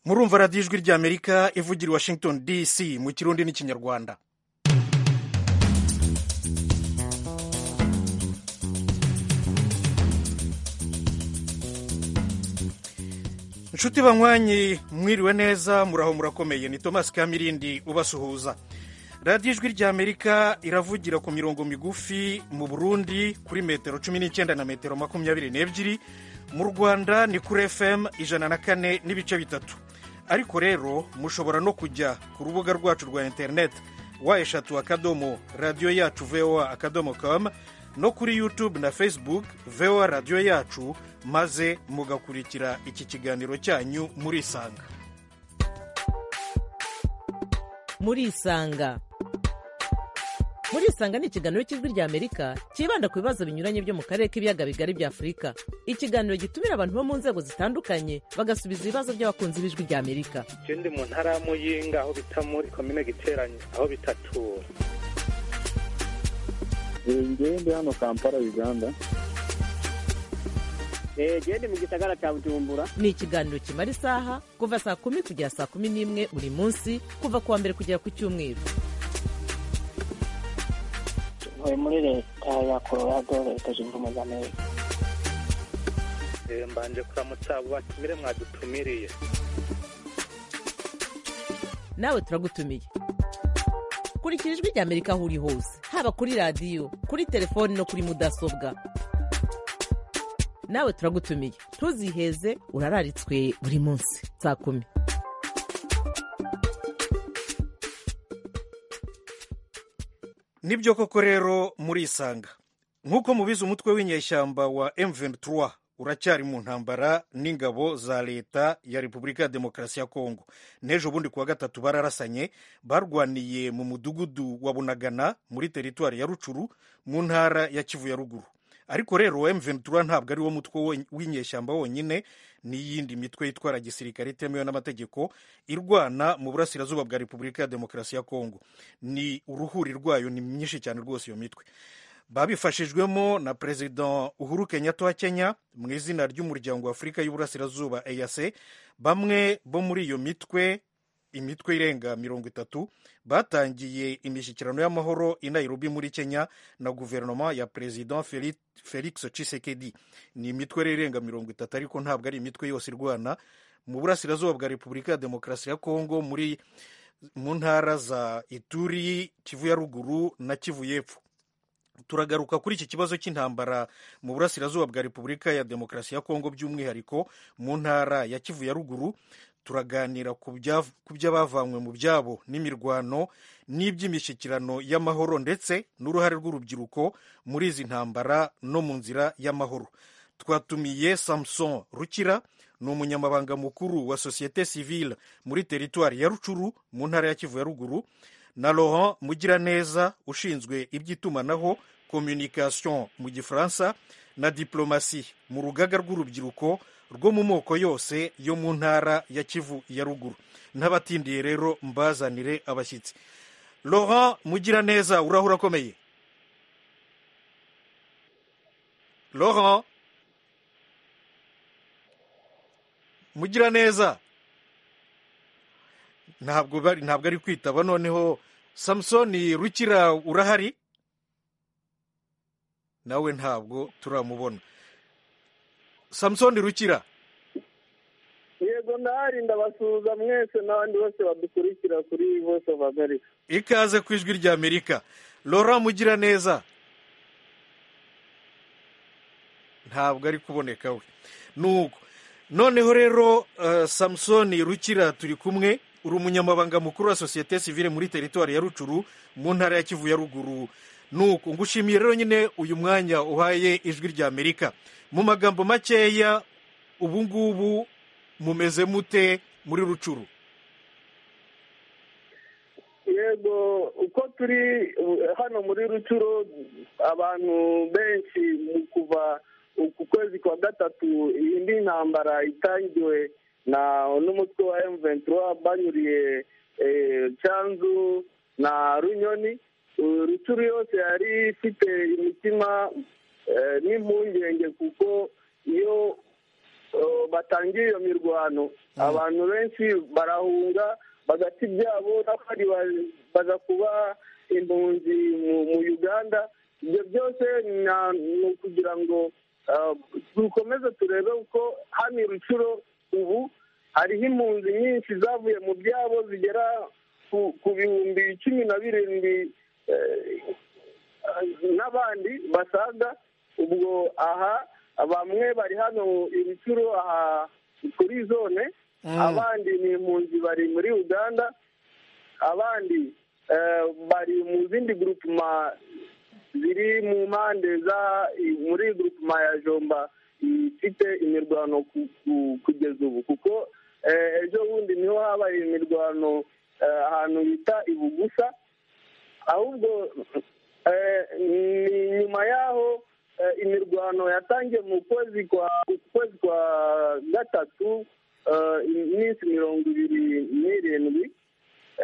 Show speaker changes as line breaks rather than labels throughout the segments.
murumva radiyo ijwi ry'amerika ivugira i washington dc mu kirundi n'ikinyarwanda inshuti banywanyi mwiriwe neza muraho murakomeye ni thomas kamirindi ubasuhuza radiyo ijwi ry'amerika iravugira ku mirongo migufi mu burundi kuri metero cumi n'icyenda na metero makumyabiri n'ebyiri mu rwanda ni kuri fm ijana na kane n'ibice bitatu ariko rero mushobora no kujya ku rubuga rwacu rwa interineti wa eshatu akadomo radiyo yacu voa akadomo com no kuri youtube na facebook voa radiyo yacu maze mugakurikira iki kiganiro cyanyu murisanga
murisanga murisanga ni ikiganiro cy'ijwi ry'amerika cyibanda ku bibazo binyuranye byo mu karere k'ibiyaga bigari bya afurika ikiganiro gitumira abantu bo mu nzego zitandukanye bagasubiza ibibazo by'abakunzi b'ijwi ry'amerika
icyo ndi mu ntara y'amuyinga aho bita muri komine giteranye aho bitatura
ngende hano kampala uganda
gende mu gisagara cya bujumbura
ni ikiganiro kimara isaha kuva saa kumi kugera saa kumi n'imwe buri munsi kuva ku wa mbere kugera ku cyumweru
tuvuye muri leta ya colorado leta zunze ubumwe za amerika
mbanje kuramutsa abo batumire mwadutumiriye
nawe turagutumiye kurikira ijwi ry'amerika aho uri hose haba kuri radiyo kuri telefoni no kuri mudasobwa nawe turagutumiye ntuziheze urararitswe buri munsi saa kumi
nibyo koko rero murisanga nk'uko mubizi umutwe w'inyeshyamba wa M23 uracyari mu ntambara n'ingabo za leta ya repubulika ya demokarasi ya kongo n'ejo bundi kuwa gatatu bararasanye barwaniye mu mudugudu wa bunagana muri teritwari ya rucuru mu ntara ya kivu ya ruguru ariko rero M23 ntabwo ari wo mutwe wo- w'inyeshyamba wonyine n'iyindi mitwe yitwara gisirikare itemewe n'amategeko irwana mu burasirazuba bwa repubulika ya demokarasi ya kongo ni uruhuri rwayo ni myinshi cyane rwose iyo mitwe babifashijwemo na perezida uhuru kenyatta wa kenya mu izina ry'umuryango wa afurika y'uburasirazuba eac bamwe bo muri iyo mitwe imitwe irenga mirongo itatu batangiye imishyikirano y'amahoro i nairobi muri kenya na guverinoma ya perezida Feli- felix tshisekedi ni imitwe rero irenga mirongo itatu ariko ntabwo ari imitwe yose irwana mu burasirazuba bwa repubulika ya demokarasi ya kongo muri mu ntara za ituri kivu ya ruguru na kivu y'epfo turagaruka kuri iki kibazo cy'intambara mu burasirazuba bwa repubulika ya demokarasi ya kongo by'umwihariko mu ntara ya kivu ya ruguru turaganira ku bya- ku by'abavanywe mu byabo n'imirwano n'iby'imishyikirano y'amahoro ndetse n'uruhare rw'urubyiruko muri izi ntambara no mu nzira y'amahoro twatumiye samson rukira ni umunyamabanga mukuru wa sosiyete sivile muri teritwari ya rucuru mu ntara ya kivu ya ruguru na laurent mugiraneza ushinzwe iby'itumanaho communication mu gifaransa na diplomasi mu rugaga rw'urubyiruko rwo mu moko yose yo mu ntara ya kivu ya ruguru ntabatindiye rero mbazanire abashyitsi laurent mugiraneza uraho urakomeye laurent mugiraneza ntabwo bari ntabwo ari kwitaba noneho samusoni rukira urahari nawe ntabwo turamubona samusoni rukira
yego ndahari ndabasuhuza mwese n'abandi bose badukurikira kuri voice of america
ikaze ku ijwi ry'amerika laurent mugiraneza ntabwo ari kuboneka we nuko noneho rero eh, samusoni rukira turi kumwe uri umunyamabanga mukuru wa sosiyete sivile muri teritwari ya rucuru mu ntara ya kivu ya ruguru nuko ngushimiye rero nyine uyu mwanya uhaye ijwi ry'amerika mu magambo makeya ubu ngubu mumeze mute muri rucuru
yego uko turi uh, hano muri rucuro abantu benshi mu kuva ku kwezi kwa gatatu iyi ndi ntambara itangiwe na n'umutwe wa M23 banyuriye eh, cyanzu na runyoni Uh, rucuru yose yari ifite imitima eh, n'impungenge kuko iyo
eh, batangiye iyo mirwano abantu benshi barahunga bagata ibyabo n'abandi ba- baza kuba impunzi mu- mu uganda ibyo byose na- ni ukugira ngo ah, dukomeze turebe uko hano i rucuro ubu hariho impunzi nyinshi zavuye mu byabo zigera ku- ku bihumbi cumi na birindwi eh, n'abandi basaga ubwo aha bamwe bari hano ibicuro aha kuri zone
Mm.
abandi ni impunzi bari muri uganda abandi eh, bari mu zindi grupuma ziri mu mpande za muri grupuma ya jomba ifite imirwano ku- ku- kugeza ubu kuko eh, ejo bundi niho habaye imirwano eh, ahantu bita ibugusa ahubwo eh, ni nyuma y'aho eh, imirwano yatangiye mu kwezi kwa ku kwezi kwa gatatu eh, iminsi mirongo ibiri n'irindwi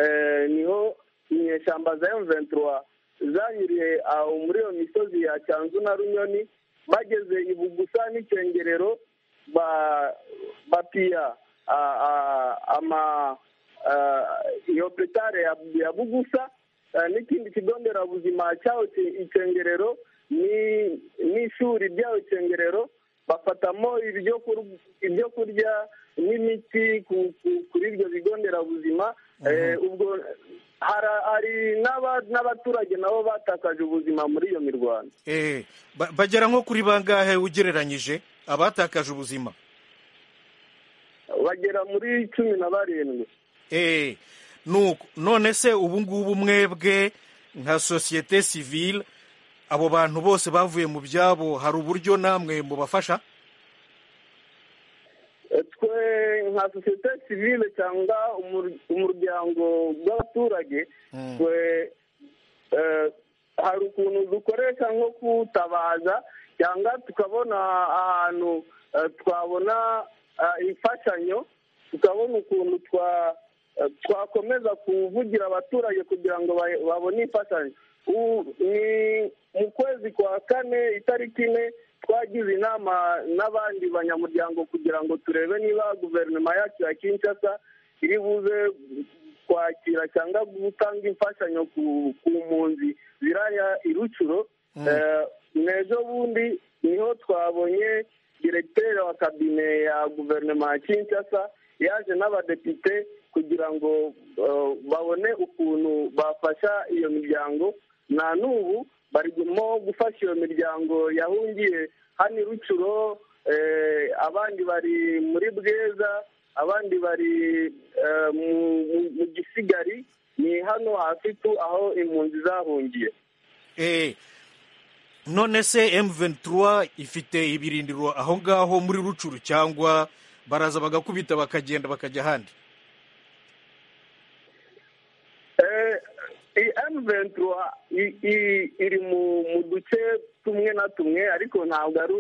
eh, niho inyeshyamba za M23 zanyuriye aho muri iyo misozi ya cyanzu na runyoni bageze i bugusa n'icengerero ba- bapiya a- a- ama ah, iyo petare ya- ya bugusa Ah, n'ikindi kigo nderabuzima cyaho ki- icengerero ni- n'ishuri ryaho icengerero bafatamo ibyo kur- ibyo kurya n'imiti ku- ku- kuri ibyo bigo nderabuzima Eh, ubwo hara- hari n'aba- n'abaturage nabo batakaje ubuzima muri iyo mirwano
Eh, ba- bagera nko kuri bangahe ugereranyije abatakaje ubuzima
bagera muri cumi na barindwi
Eh, nuko none se ubu ngubu mwebwe nka sosiyete sivile abo bantu bose bavuye mu byabo hari uburyo namwe mubafasha
twe nka sosiyete sivile cyangwa umur- umuryango w'abaturage twe eh, hari ukuntu dukoresha nko kutabaza cyangwa tukabona ahantu eh, twabona eh, imfashanyo tukabona ukuntu twa eh, twakomeza kuvugira abaturage kugira ngo ba- babone imfashanyo U- ni mu kwezi kwa kane itariki ine twagize inama n'abandi banyamuryango kugira ngo turebe niba guverinoma yacu ya kinshasa iri buze kwakira cyangwa gutanga imfashanyo ku ku mpunzi ziraya irucuro Eh, n'ejo bundi niho twabonye diregiteri wa kabine ya guverinoma ya kinshasa yaje n'abadepite kugira ngo eh, babone ukuntu bafasha iyo miryango na n'ubu barimo gufasha iyo miryango yahungiye hano i rucuro eh, abandi bari muri bweza abandi bari eh, mu- mu- mu gisigari ni hano hafi tu aho impunzi zahungiye
Eh, none se M23 ifite ibirindiro aho ngaho muri rucuru cyangwa baraza bagakubita bakagenda bakajya ahandi
Eh, iyi M23 i- i- iri mu mu duce tumwe na tumwe ariko ntabwo ari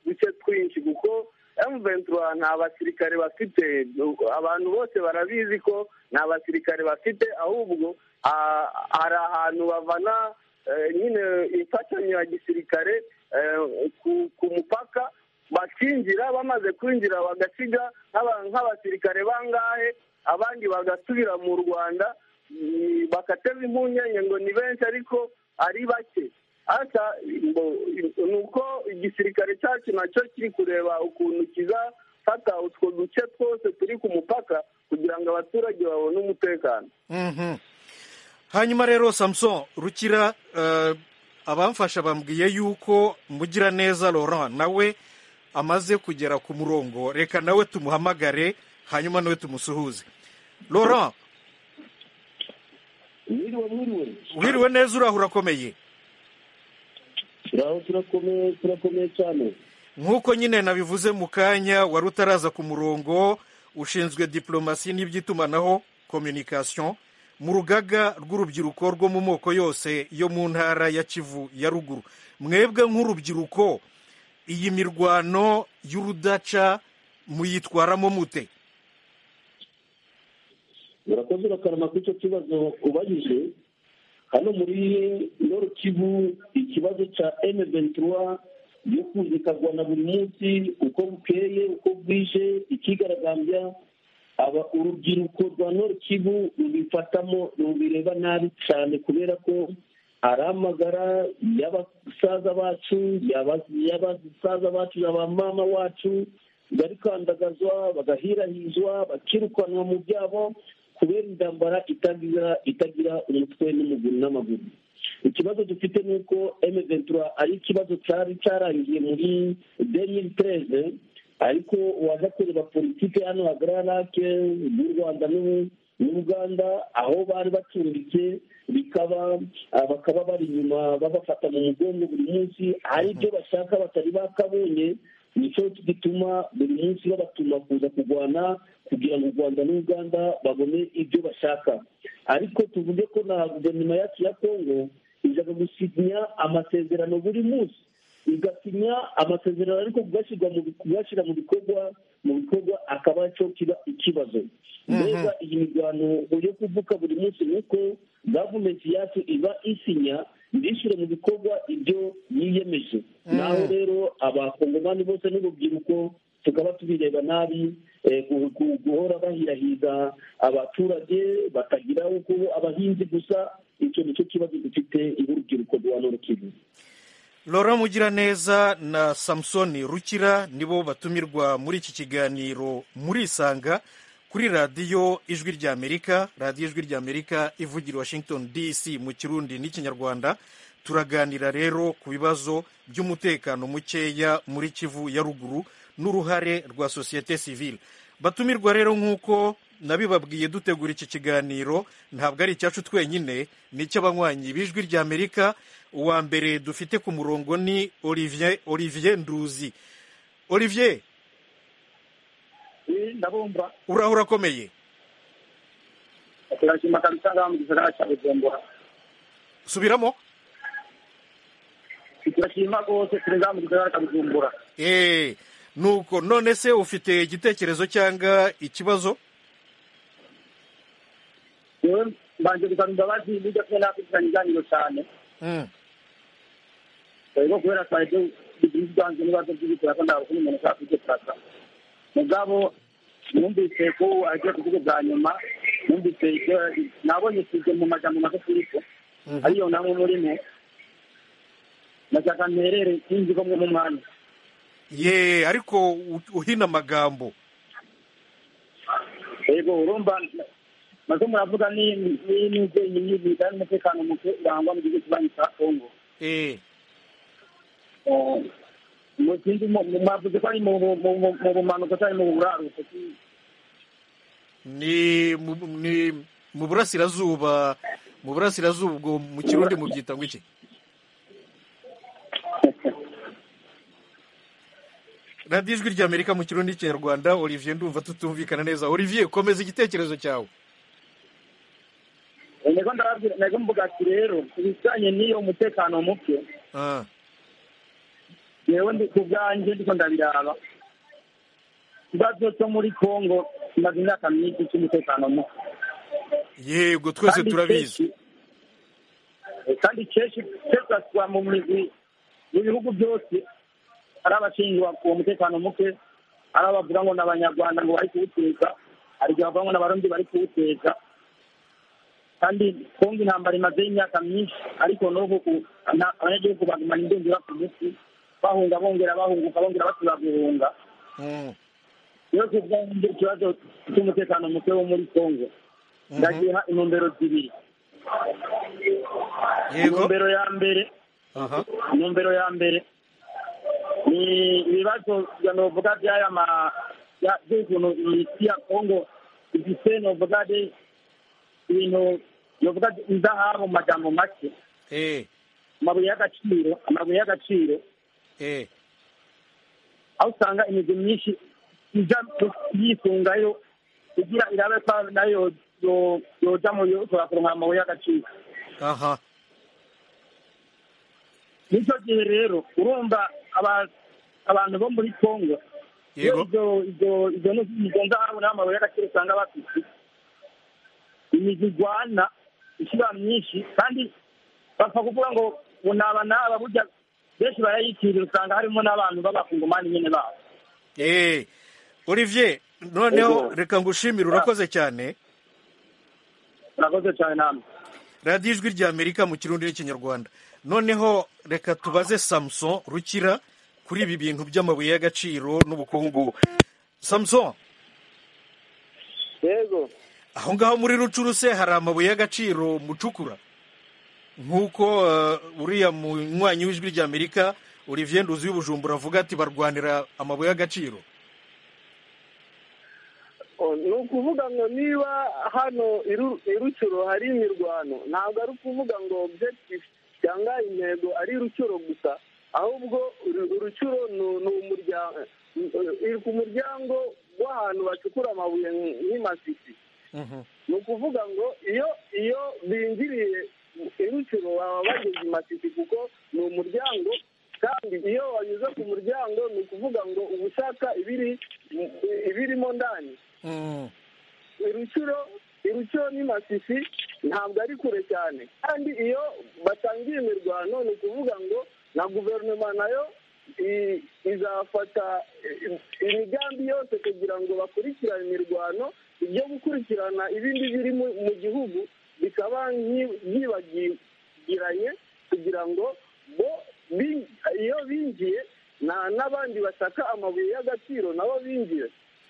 uduce twinshi kuko M23 nta basirikare bafite Du- abantu bose barabizi ko nta basirikare bafite ahubwo ah, hari ahantu bavana eh, nyine imfashanyo ya gisirikare eh, ku- ku mupaka bakinjira bamaze kwinjira bagasiga nk'aba- nk'abasirikare bangahe abandi bagasubira mu rwanda mm, bakateza impungenge ngo ni benshi ariko ari bake asa ni uko igisirikare cyacu nacyo kiri kureba ukuntu kizafata utwo duce twose turi ku mupaka kugira ngo abaturage babone umutekano
Mhm. hanyuma rero samson rukira eh, abamfasha bambwiye yuko mugiraneza laurent nawe amaze kugera ku murongo reka nawe tumuhamagare hanyuma nawe tumusuhuze laurent
mwiriwe mwiriwe
wiriwe neza uraho urakomeye
turaho turakomeye turakomeye cyane
nk'uko nyine nabivuze mu kanya wari utaraza ku murongo ushinzwe diplomasi n'iby'itumanaho communication mu rugaga rw'urubyiruko rwo mu moko yose yo mu ntara ya kivu ya ruguru mwebwe nk'urubyiruko iyi mirwano y'urudaca muyitwaramo mute
murakoze urakarama kuri icyo kibazo ubajije hano muri noro kivu ikibazo cya m ventura
yo kumvikanwa buri munsi uko bukeye uko bwije ikigaragambya aba urubyiruko rwa nord kivu rubifatamo rubireba nabi cyane kubera ko ari amagara y'abasaza bacu y'abasaza bacu na ba mama wacu barikandagazwa bagahirahizwa bakirukanwa mu byabo kubera intambara itagira itagira umutwe n'umuguru n'amaguru ikibazo dufite ni uko emeventura ari ikibazo cyari cyarangiye muri demiri tereze ariko waza kureba politiki hano hagararake y'u rwanda n'ubuganda aho bari bacumbitse bikaba bakaba bari inyuma babafata mu mugongo buri munsi hari ibyo bashaka batari bakabonye nicyo gituma buri munsi babatuma kuza kurwana kugira ngo u rwanda n'uganda babone ibyo bashaka ariko tuvuge ko na guverinoma yacu ya kongo ijyaga gusinya amasezerano buri munsi igasinya amasezerano ariko kuyashyira mu bikorwa mu bikorwa akaba aricyo kiba ikibazo mbega iyi mirwano yo kuvuka buri munsi ni uko gavumenti yacu iba isinya ndishyire mu bikorwa ibyo yiyemeje naho rero abakongomani bose n'urubyiruko tukaba tubireba nabi guhora bahirahiza abaturage bakagira kuba abahinzi gusa icyo nicyo kibazo dufite urubyiruko rwa norukivu
Laurent Mugiraneza na samusoni rukira nibo batumirwa muri iki kiganiro murisanga kuri radiyo ijwi ry'amerika radiyo ijwi ry'amerika ivugira washington dc mu kirundi n'ikinyarwanda turaganira rero ku bibazo by'umutekano mukeya muri kivu ya ruguru n'uruhare rwa sosiyete sivile batumirwa rero nk'uko nabibabwiye dutegura iki kiganiro ntabwo ari icyacu twenyine ni icy'abanywanyi b'ijwi ry'amerika uwa mbere dufite ku murongo ni olivier olivier nduzi olivier
ndabumva
uraho urakomeye
turashima kabisa ngaha mu gisagara cya bujumbura
subiramo
turashima rwose turi ngaha mu gisagara cya bujumbura
eee nuko none se ufite igitekerezo cyangwa ikibazo
yewe mbanje gusaba imbabazi n'ibyo kumwe nakurikirana ibiganiro cyane rero kubera twari tubiganze n'ibibazo by'ibitira ko ntabwo umuntu ushaka kugifata mugabo numvise ko agiye kuvuga bwa nyuma numvise ibyo nabonye size mu majambo magufiiko ariyo namwe murimo nashaka mperere sinzi ko mwe mu mwanya
ye ariko u- uhina amagambo
yego urumva maze muravuga n'ibyenyini bijyanye n'umutekano muke urangwa mu gihugu kibanyi cya kongo
eee
mu kindi mwavuze ko ari mu mu- mu bumanuko cyangwa mu buraruko
ni mu- ni mu burasirazuba mu burasirazuba ubwo mu kirundi mubyita ngo iki radiyo ijwi ry'amerika mu kirundi n'ikinyarwanda olivier ndumva tutumvikana neza olivier komeza igitekerezo cyawe
nego ndababwira nego mvuga ati rero ku bijyanye n'iyo mutekano muke
Ah,
yewe ndi ku bwanjye ndiko ndabiraba ikibazo cyo muri congo kimaze imyaka myinshi cy'umutekano muke
yego twese
Kandi
turabizi
kenshi- kandi kenshi kesaswa mu migwi mu bihugu byose hari abashinjwa ku mutekano muke hari abavuga ngo ni abanyarwanda ngo bari kuwuteza hari igihe bavuga ngo ni abarundi bari kuwuteza kandi kongo intambara imazeho imyaka myinshi ariko n'ubu ku- na- abanyagihugu bagumana indundura ku musi bahunga bongera bahunguka bongera basubira guhunga
Mm,
rero kuvuga ngo ikibazo cy'umutekano muke wo muri kongo ndagira intumbero zibiri
yego
intumbero ya mbere
aha
intumbero ya mbere ni ibibazo bya novuga by'aya ma bya- by'ukuntu imiti ya kongo ifite novuga de ibintu novuga indahabu mu majambo make
eee
amabuye y'agaciro amabuye y'agaciro
eee
aho usanga imizi myinshi ijya yisungayo kugira irabe ko nayo yo- yoja mu yoshobora kuronka amabuye y'agaciro
aha
nicyo gihe rero urumva aba- abantu bo muri kongo
yego
ibyo ibyo ibyo ni ibyo nzahabu n'amabuye y'agaciro usanga bafite imizi igwana ishyira myinshi kandi bapfa kuvuga ngo ngo naba naba burya
benshi barayitinya usanga harimo n'abantu b'abakungomani nyine babo
Eh, olivier noneho
Yego.
reka ngushimire urakoze cyane
urakoze cyane namwe
radiyo ijwi ry'amerika mu kirundi n'ikinyarwanda noneho reka tubaze samuson rukira kuri ibi bintu by'amabuye y'agaciro n'ubukungu samuson
yego
aho ngaho muri rucuruse hari amabuye y'agaciro mucukura nk'uko eh, uriya munywanyi w'ijwi ry'amerika olivier nduzi w'ubujumbura avuga ati barwanira amabuye y'agaciro
O, ni ukuvuga ngo niba hano iru- irucuro hari imirwano ntabwo ari ukuvuga ngo objective cyangwa intego ari irucuro gusa ahubwo uru- urucuro ni- ni umuryango iri ku muryango w'ahantu bacukura amabuye nk- nk'imasisi ni ukuvuga ngo iyo iyo binjiriye irucuro baba bageze imasisi kuko ni umuryango kandi iyo wanyuze ku muryango ni ukuvuga ngo uba ushaka ibiri ibirimo ndani
Mm.
irucuro irucuro ni masisi ntabwo ari kure cyane kandi iyo batangiye imirwano ni ukuvuga ngo na guverinoma nayo i- izafata i- imigambi yose kugira ngo bakurikirane imirwano ibyo gukurikirana ibindi biri mu mu gihugu bikaba nki- byibagiranye kugira ngo bo bin- iyo binjiye na n'abandi bashaka amabuye y'agaciro nabo binjiye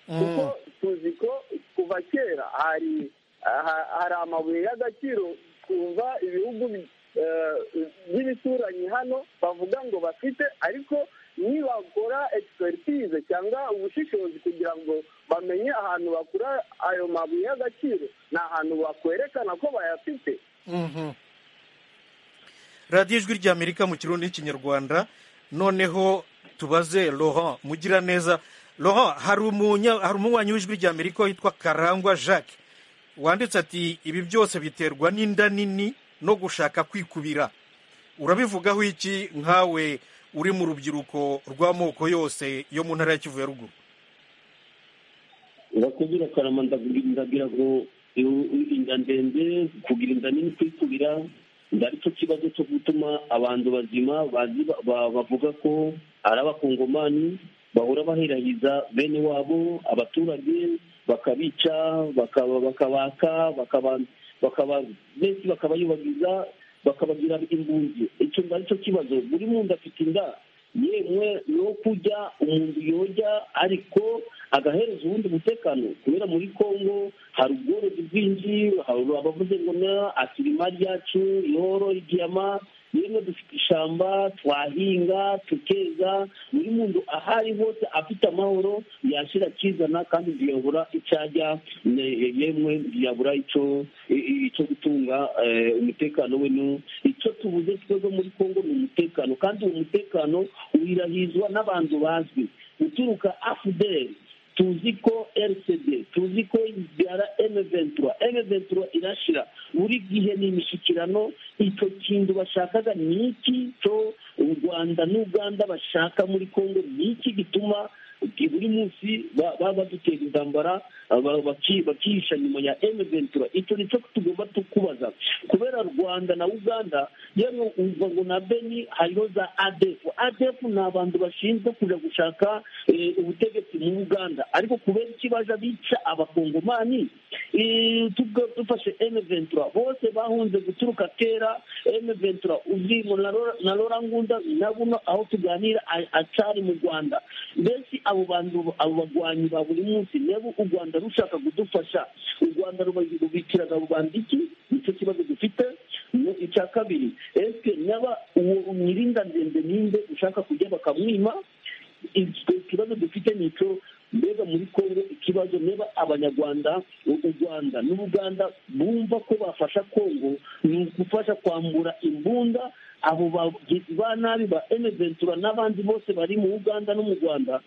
kuko tuzi ko kuva kera hari aha- hari amabuye y'agaciro kuva ibihugu bi- eh, by'ibituranyi hano bavuga ngo bafite ariko nibakora expertise cyangwa ubushishozi kugira ngo bamenye ahantu bakura ayo mabuye y'agaciro ni ahantu bakwerekana ko bayafite
Mhm. radiyo ijwi ry'amerika mu kirundi n'ikinyarwanda noneho tubaze laurent mugiraneza laurent hari umunya hari umunywanyi w'ijwi ry'amerika witwa karangwa jacques wanditse ati ibi byose biterwa n'inda nini no gushaka kwikubira urabivugaho iki nkawe uri mu rubyiruko rw'amoko yose yo mu ntara ya kivu ya ruguru
bakubwira karama ndagira ndagira ngo i- i- inda ndende kugira inda nini kwikubira ngo ari cyo kibazo cyo gutuma abantu bazima bazi ba- bavuga ko ari abakongomani bahora baherahiza bene wabo abaturage bakabica bakaba bakabaka bakaba bakaba benshi bakabayubagiza bakabagira impunzi icyo ngo ari cyo kibazo buri muntu afite inda yemwe no kurya umuntu yojya ariko agahereza uwundi umutekano kubera muri congo hari ubworozi bwinshi hari abavuze ngo na asirimari ryacu ihoro igiyama yemwe dufite ishyamba twahinga tukeza buri muntu aho ari hose afite amahoro yashira akizana kandi ntiyabura icyo ajya ne- yemwe ntiyabura icyo i- i- icyo gutunga eh, umutekano we nu icyo tubuze twebwe muri congo ni umutekano kandi uwo mutekano wirahizwa n'abantu bazwi uturuka afuderi tuzi ko rcd tuzi ko ibyara m23 m23 irashira buri gihe ni imishyikirano icyo kintu bashakaga ni iki cyo u rwanda n'uganda bashaka muri congo ni iki gituma buri munsi ba- baba badutera intambara aba- baki- bakihisha nyuma ya m23 icyo nicyo tugomba tu- kubaza kubera rwanda na uganda yewe umva ngo na beni hariho za adefu adefu ni abantu bashinzwe kujya gushaka eh, ubutegetsi mu uganda ariko kubera iki baje bica abakongomani Eh, tuga- dufashe m23 bose bahunze guturuka kera m23 uzi ngo na Lora- na lora ngunda na buno aho tuganira a- acari mu rwanda mbese abo bantu abo bagwanyi ba buri munsi nabo u rwanda rushaka kudufasha u rwanda ruba- rubikiraga rubanda iki nicyo kibazo dufite Mu- icya kabiri ese naba uwo mwirinda ndende ninde ushaka kujya bakamwima icyo kibazo dufite ni icyo mbega muri kongo ikibazo niba abanyarwanda u- u rwanda n'ubuganda bumva ko bafasha kongo ni ugufasha kwambura imbunda abo bagizi ba nabi ba emeventura n'abandi bose bari mu uganda no mu rwanda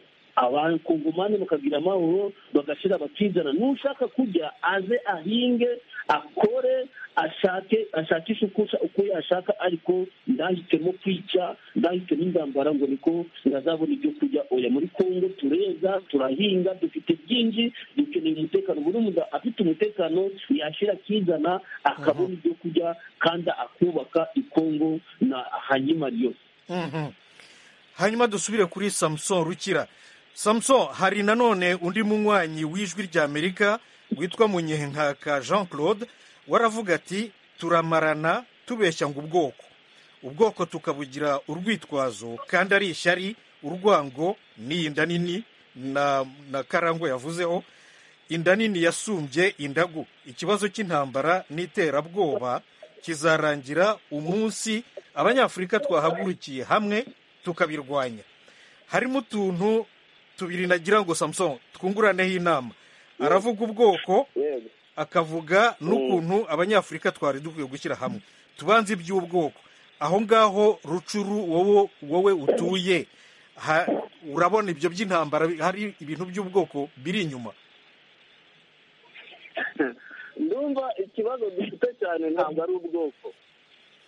abakongomani bakagira amahoro bagashira bakizana n'ushaka kujya aze ahinge akore ashake ashakishe uko usha- uko yashaka ariko ndahitemo kwica ndahitemo intambara ngo niko ndazabona ibyo kurya oya muri kongo tureza turahinga dufite byinshi dukeneye umutekano buri muntu afite umutekano yashira akizana akabona ibyo kurya kandi akubaka i kongo na hanyuma ryo
Mhm. hanyuma dusubire kuri samuson rukira samuson hari nanone undi munywanyi w'ijwi rya amerika witwa munyenkaka jean claude waravuga ati turamarana tubeshya ngo ubwoko ubwoko tukabugira urwitwazo kandi ari ishyari urwango ni inda nini na na karangwa yavuzeho inda nini yasumbye indagu ikibazo cy'intambara n'iterabwoba kizarangira umunsi abanyafurika twahagurukiye hamwe tukabirwanya harimo utuntu tubiri nagira ngo samusoni twunguraneho inama aravuga ubwoko akavuga n'ukuntu abanyafurika twari dukwiye gushyira hamwe tubanze iby'ubwoko aho ngaho rucuru wowe utuye urabona ibyo by'intambara hari ibintu by'ubwoko biri inyuma
ndumva ikibazo dufite cyane ntabwo ari ubwoko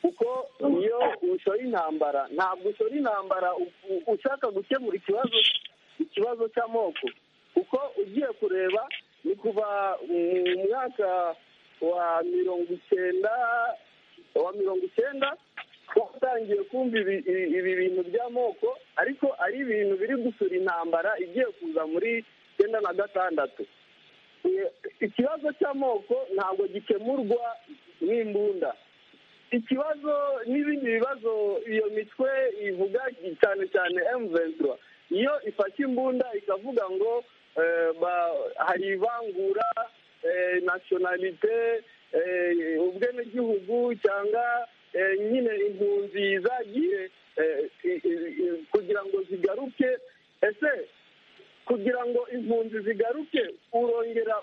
kuko iyo ushora intambara ntabwo ushora intambara ushaka gukemura ikibazo ikibazo cy'amoko kuko ugiye kureba ni kuva mu mwaka wa mirongo icyenda wa mirongo icyenda watangiye kumva ibi bintu by'amoko ariko ari ibintu biri gusura intambara igiye kuza muri icyenda na gatandatu ikibazo cy'amoko ntabwo gikemurwa n'imbunda ikibazo n'ibindi bibazo iyo mitwe ivuga cyane cyane emuventura iyo ifashe imbunda ikavuga ngo hari ivangura nasiyonalite ubwenegihugu cyangwa nyine impunzi zagiye kugira ngo zigaruke ese kugira ngo impunzi zigaruke urongera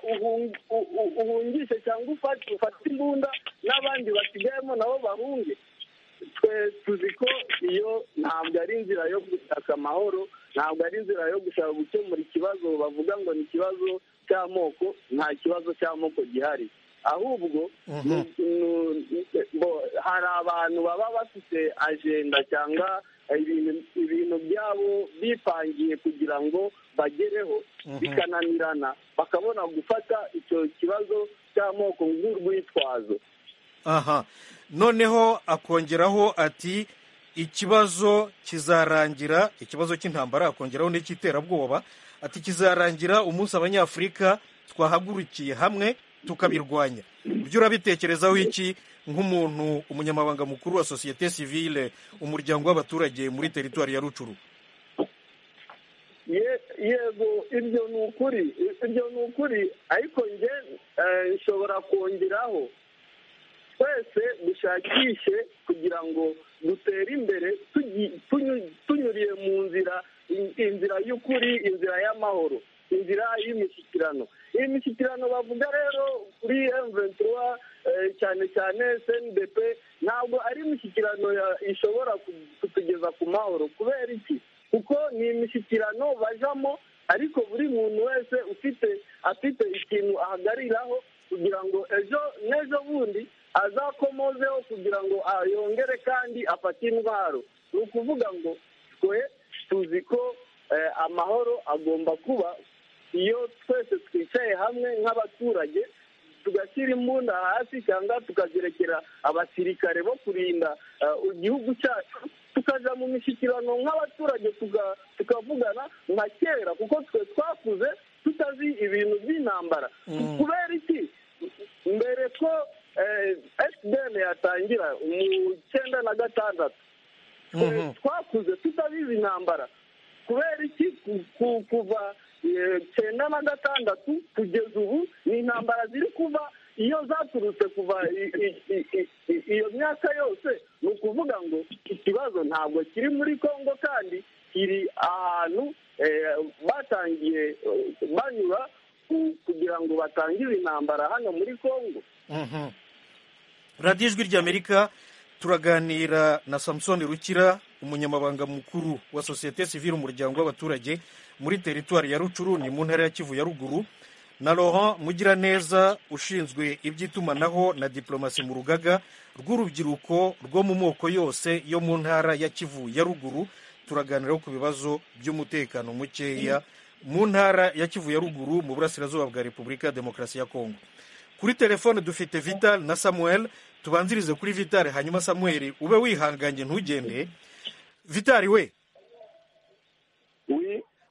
uhungishe cyangwa ufate imbunda n'abandi basigayemo nabo bahunge twe tuzi ko iyo ntabwo ari inzira yo gushaka amahoro ntabwo ari inzira yo gushaka gukemura ikibazo bavuga ngo ni ikibazo cy'amoko nta kibazo cy'amoko gihari ahubwo hari abantu baba bafite ajenda cyangwa ibintu byabo bipangiye kugira ngo bagereho bikananirana bakabona gufata icyo kibazo cy'amoko nk'urwitwazo
aha noneho akongeraho ati ikibazo kizarangira ikibazo cy'intambara akongeraho n'icy'iterabwoba ati kizarangira umunsi abanyafurika twahagurukiye hamwe tukabirwanya ibyo urabitekerezaho iki nk'umuntu umunyamabanga mukuru wa sosiyete sivile umuryango w'abaturage muri teritwari ya rucuru
yego ibyo ni ukuri ibyo ni ukuri ariko nge nshobora kongeraho twese dushakishe kugira ngo dutere imbere tunyuriye mu nzira inzira y'ukuri inzira y'amahoro inzira y'imishyikirano iyi mishyikirano bavuga rero kuri emuventura cyane cyane cndp ntabwo ari imishyikirano ishobora kutugeza ku mahoro kubera iki kuko ni imishyikirano bajamo ariko buri muntu wese ufite afite ikintu ahagariraho kugira ngo ejo n'ejo bundi azakomozeho kugira ngo yongere kandi afate indwara ni ukuvuga ngo twe tuzi ko amahoro agomba kuba iyo twese twicaye hamwe nk'abaturage tugashyira imbunda hasi cyangwa tukazirekera abasirikare bo kurinda igihugu cyacu tukajya mu mishyikirano nk'abaturage tukavugana nka kera kuko twe twakuze tutazi ibintu by'intambara kubera iki mbere ko esideni yatangira mu icyenda na gatandatu twakuze tutabizi intambara kubera iki kuva cyenda na gatandatu kugeza ubu ni intambara ziri kuba iyo zaturutse kuva iyo myaka yose ni ukuvuga ngo ikibazo ntabwo kiri muri congo kandi kiri ahantu batangiye banyura kugira ngo batangire intambara hano muri congo
radiyo ijwi ry'amerika turaganira na samusoni rukira umunyamabanga mukuru wa sosiyete sivire umuryango w'abaturage muri teritwari ya rucuru ni mu ntara ya kivu ya ruguru na Laurent mugiraneza ushinzwe iby'itumanaho na diplomasi mu rugaga rw'urubyiruko rwo mu moko yose yo mu ntara ya kivu ya ruguru turaganiraho ku bibazo by'umutekano mukeya mu ntara ya kivu ya ruguru mu burasirazuba bwa repubulika ya demokarasi ya kongo kuri telefone dufite vital na samuel tubanzirize kuri vitari hanyuma samuel ube wihanganye ntugende vitari we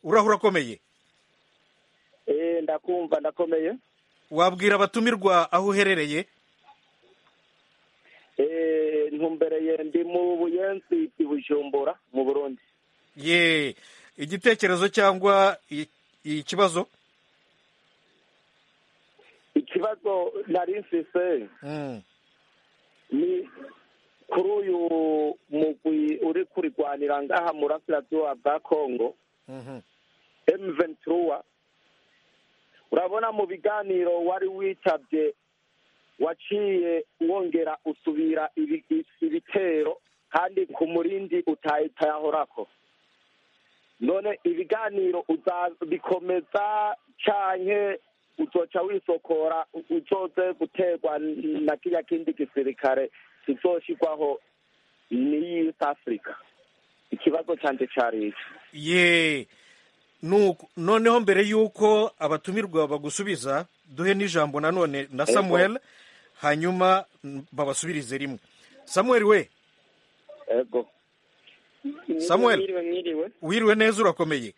uraho urakomeye
ndakumva ndakomeye
wabwira abatumirwa aho uherereye
ntumbereye ndi mu buyenzi i bujumbura mu burundi
ye igitekerezo cyangwa i- ikibazo
ikibazo nari nsise
Mm.
ni kuri uyu mugwi uri kurirwanira ngaha mu burasirazuba bwa kongo
Mhm.
emu ventura urabona mu biganiro wari witabye waciye wongera usubira ibi- ibitero kandi ku murindi utayitayahorako none ibiganiro uzabikomeza canke uzoca wisokora u- uzoze guterwa n- na kirya kindi gisirikare kizoshirwaho n'iyi East africa ikibazo canje cari ico
ye Nuko- noneho mbere y'uko abatumirwa bagusubiza duhe n'ijambo nanone na
Ego.
samuel hanyuma mm, babasubirize rimwe samuel we
ego
Samuel.
mwiriwe mwiriwe
wiriwe neza urakomeye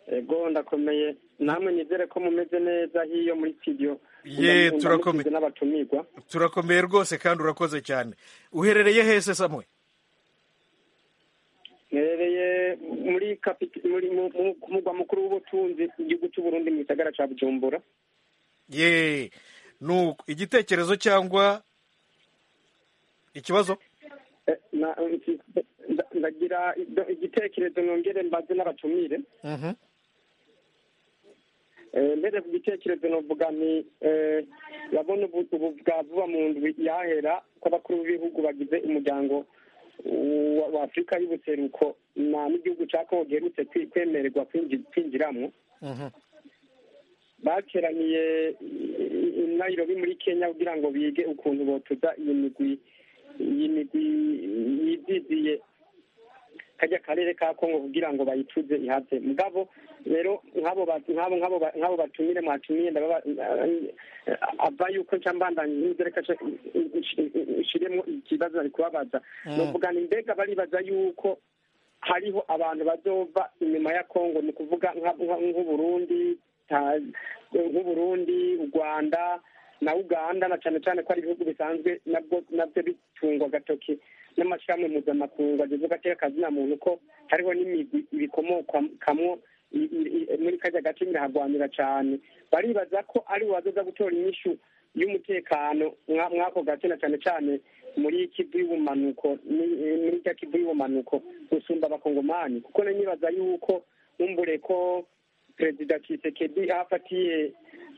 ego ndakomeye namwe nizere ko mumeze neza hiyo muri studio
Ye,
Ndamukije
turakomeye.
n'abatumirwa
turakomeye rwose kandi urakoze cyane uherereye hese samuel
nerereye muri kapit- muri mu- mu- ku mugwa mukuru w'ubutunzi igihugu cy'u Burundi mu gisagara ca Bujumbura
ye nuko igitekerezo cyangwa ikibazo
Eh, na- nda- ndagira ido- igitekerezo nongere mbaze n'abatumire
Mhm.
Eh, mbere ku gitekerezo novuga ni eh, urabona ubu ubu bwa vuba mu ndwi yahera kw'abakuru b'ibihugu bagize umuryango wa- wa afurika y'ubuseruko na n'igihugu cya kongo giherutse kwi- kwemererwa kwinji- kwinjiramo
Mhm.
bateraniye i- i- i nairobi muri kenya kugira ngo bige ukuntu botuza iyi migwi iyi migwi yiziziye kajya karere ka kongo kugira ngo bayituze ihave mugabo rero nk'abo ba- nk'abo nk'abo ba- nk'abo batumire mwatumiye ndababa ava yuko nca mbandanya inkuru reka nca nshiremo ikibazo nari kubabaza
Mm.
ni ukuvuga ni mbega baribaza yuko hariho abantu bazova inyuma ya kongo ni ukuvuga nka- nka- nk'uburundi Ta- nk'uburundi u rwanda na uganda na cyane cyane ko ari ibihugu bisanzwe nabwo nabyo bitungwa agatoki n'amashyirahamwe mpuzamakungu ageze agateka kazina muntu ko hariho n'imigwi ibikomokamwo i- i- i- muri kajya gace birahagwanira cyane baribaza ko ari uwazoza gutora inyishu y'umutekano mwa- mw'ako gace na cyane cyane muri kivu y'ubumanuko ni- eh, muri rya kivu y'ubumanuko gusumba abakongomani kuko na nibaza yuko nkumbure ko perezida Tshisekedi afatiye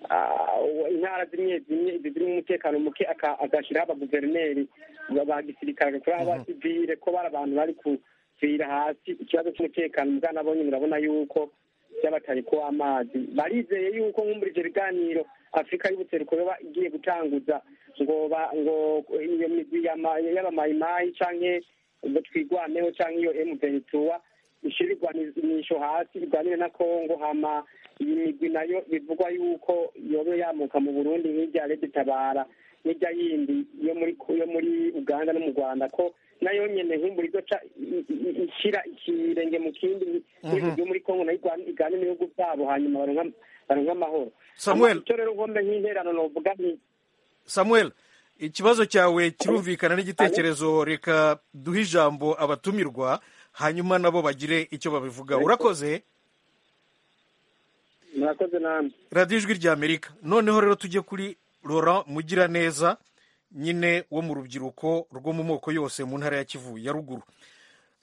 ah, intara zimwe zimwe zirimo umutekano muke aka- agashyiraho abaguverineri ba ba gisirikare agakuraho aba civile ko bari abantu bari kuvira hasi ikibazo cy'umutekano mugana abonye murabona yuko by'abatari ko amazi barizeye yuko nkumbura ivyo biganiro afurika y'ubuseruko yoba igiye gutanguza ngo ba- ngo iyo migwi y'ama- y'abamayimayi canke ngo twigwaneho canke iyo emuventura ishira igwanisho hasi igwanire na kongo hama iyi migwi nayo bivugwa yuko yobe yamuka mu burundi nk'irya regitabara n'irya yindi yo muri yo muri uganda no mu rwanda ko nayo nyene nkumbura izoca i- i- i- ishira ikirenge mu kindi yo muri kongo nayo igwan- igane n'ibihugu byabo hanyuma baronka- baronka amahoro
Samuel.
Hama icyo rero nkombe nk'interano novuga nti
samuel ikibazo cyawe kirumvikana n'igitekerezo reka duhe ijambo abatumirwa hanyuma nabo bagire icyo babivuga urakoze
murakoze namwe
radiyo ijwi ry'amerika noneho rero tujye kuri laurent mugiraneza nyine wo mu rubyiruko rwo mu moko yose mu ntara ya kivu ya ruguru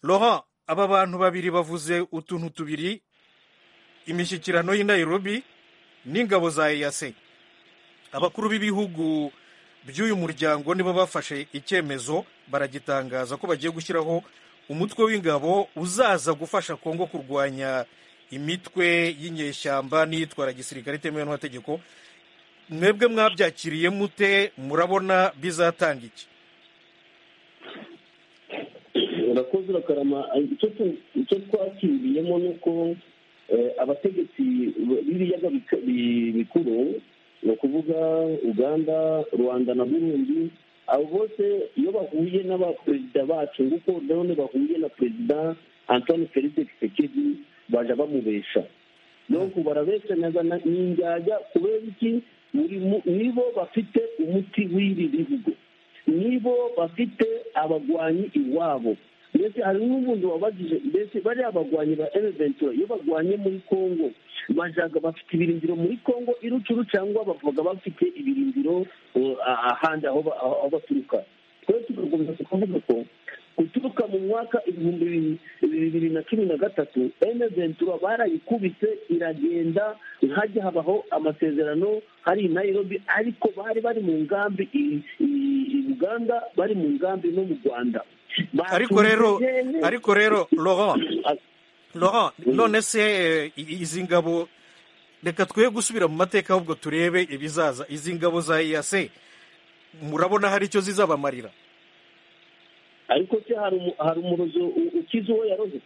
laurent aba bantu babiri bavuze utuntu tubiri imishyikirano y'i nairobi n'ingabo za eyase abakuru b'ibihugu by'uyu muryango nibo bafashe icyemezo baragitangaza ko bagiye gushyiraho umutwe w'ingabo uzaza gufasha kongo kurwanya imitwe y'inyeshyamba n'iyitwara gisirikare itemewe n'amategeko mwebwe mwabyakiriye mute murabona bizatanga iki
urakoze urakarama icyo tu- icyo twakiriyemo ni uko eh, abategetsi b'ibiyaga bik- bi- bikuru ni ukuvuga uganda rwanda na burundi abo bose iyo bahuye n'abaperezida bacu nguko none bahuye na perezida
antoni felide kisekedi baje bamubesha nuko barabeshanyaga na- n'injyajya kubera iki buri mu- nibo bafite umuti w'ibi bihugu nibo bafite abagwanyi iwabo mbese hari n'ubundi wabagije mbese bariya bagwanyi ba ereventura iyo bagwanye muri kongo bajaga bafite ibirindiro muri kongo irucuru cyangwa bavaga bafite ibirindiro uh, ah- ahandi aho ba- aho- aho baturuka twese tugakomeza tukavuga ko guturuka mu mwaka ibihumbi bibiri bibiri na cumi na gatatu eneventura barayikubise iragenda hajya habaho amasezerano hari i nairobi ariko bari bari mu ngambi i- i- i uganda bari mu ngambi no mu rwanda
ariko rero ariko rero laurent laurent
Mm.
none se eh, i- izi ngabo reka twe gusubira mu mateka ahubwo turebe ibizaza izi ngabo za iyase murabona hari icyo zizabamarira
ariko se hari umu- hari umurozo u- ukize uwo yaroze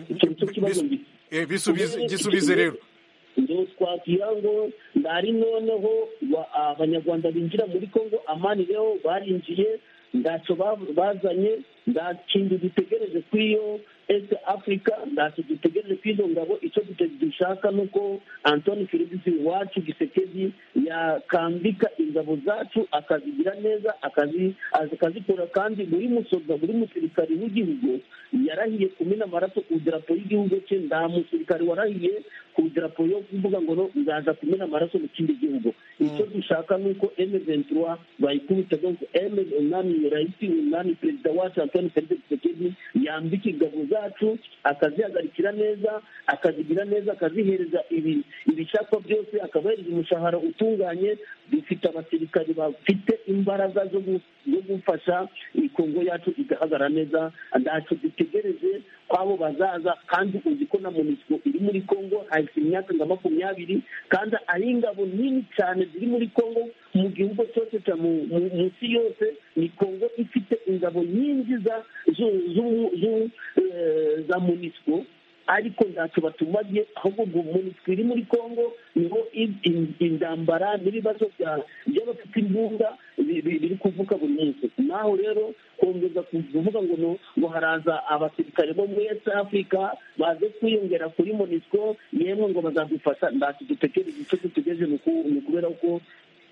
icyo nicyo kibazo mbi
Eh, bisubize gisubize rero
ngo twagira ngo ndari noneho wa- abanyarwanda binjira muri kongo amani rero barinjiye ntacyo ba- bazanye nta kintu dutegereje kuri iyo ese afurika ntacyo dutegereje kuri izo ngabo icyo dute- dushaka ni uko antoni feligisi wacu gisekedi yakambika ingabo zacu akazigira neza akazi- akazikora kandi buri musoza buri musirikari w'igihugu yarahiye kumena amaraso ku idarapo y'igihugu cye nta musirikari warahiye ku idarapo yo kuvuga ngo no nzaza kumena amaraso mu kindi gihugu icyo dushaka ni uko M23 bayikubita ngo M umwami rais umwami perezida wacu Antoine Felix Tshisekedi yambika ingabo zacu akazihagarikira neza akazigira neza akazihereza ibi ibishakwa byose akabahereza umushahara utunganye dufite abasirikari bafite imbaraga zo gu- zo gufasha iyi kongo yacu igahagarara neza ntacyo dutegereje kwabo bazaza kandi uzi ko na monisco iri muri kongo hahise imyaka nka makumyabiri kandi ari ingabo nini cyane ziri muri kongo mu gihugu cyose cya mu- mu- mu isi yose ni kongo ifite ingabo nyinshi za- zu- zu- zu- eh, za monisco ariko ntacyo batumagiye ahubwo ngo monisco iri muri kongo niho in- in- intambara n'ibibazo bya- by'abafite imbunda bi- bi- biri kuvuka buri munsi naho rero kongeza kuvuga ngo no- ngo haraza abasirikare bo muri East Africa baze kwiyongera kuri monisco yemwe ngo bazadufasha ntacyo dutegereje icyo dutegereje ni uku- ni ukubera ko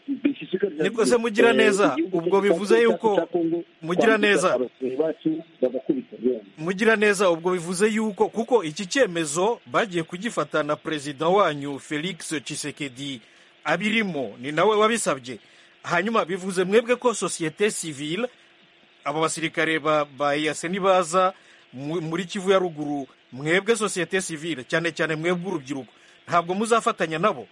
dushishikariza
Niko se mugira
eh,
neza,
igihugu
ubwo
cyacu
bivuze
cyacu
yuko
cya Congo
mugira
kwambika
neza.
abasirikare bacu bagakubita yewe.
mugira neza ubwo bivuze yuko kuko iki cyemezo bagiye kugifata na perezida wanyu felix cisekedi abirimo ni nawe wabisabye hanyuma bivuze mwebwe ko sosiyete sivile abo basirikare ba ba EAC nibaza mu- muri kivu ya ruguru mwebwe sosiyete sivile cyane cyane mwebwe urubyiruko ntabwo muzafatanya nabo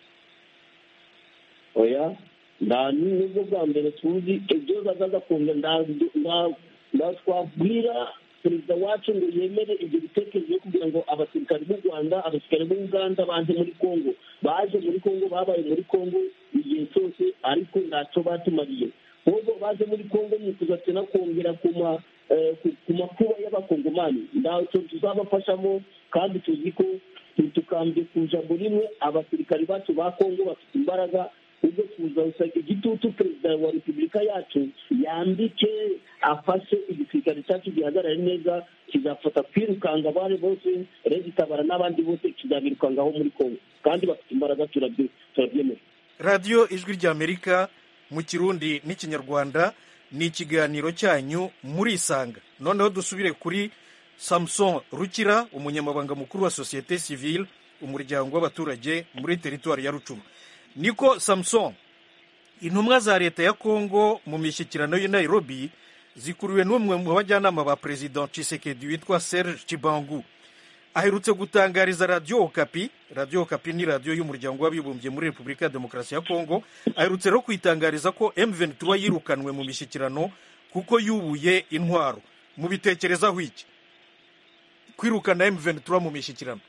oya nta nubwo bwa mbere tuzi ibyo bazaza kumva nta- nta- nta twabwira perezida wacu ngo yemere ibyo bitekerezo kugira ngo abasirikari b'u rwanda abasirikari b'u uganda baje muri kongo baje muri kongo babaye muri kongo igihe cyose ariko ntacyo batumariye ahubwo baje muri kongo ni kuzatera kongera ku ma eh, ku- ku makuba y'abakongomani ntacyo tuzabafashamo kandi tuzi ko ntitukambye ku ijambo rimwe abasirikari bacu ba kongo bafite imbaraga ubwo tuzasanga igitutu perezida wa repubulika yacu yandike afashe igisirikare cyacu gihagarare neza kizafata kwirukanga abari bose regitabara n'abandi bose kizabirukangaho muri kongo kandi bafite imbaraga turabye- turabyemera
radiyo ijwi ry'amerika mu kirundi n'ikinyarwanda ni ikiganiro cyanyu murisanga noneho dusubire kuri samuson rukira umunyamabanga mukuru wa sosiyete sivile umuryango w'abaturage muri teritwari ya rucuru niko samuson intumwa za leta ya kongo mu mishyikirano y'i nairobi zikuruwe n'umwe mu bajyanama ba perezida cisekedi witwa serge kibangu aherutse gutangariza radiyo okapi radiyo okapi ni radiyo y'umuryango w'abibumbye muri repubulika ya demokarasi ya kongo aherutse rero kwitangariza ko m23 yirukanwe mu mishyikirano kuko yubuye intwaro mubitekerezaho iki kwirukana m23 mu mishyikirano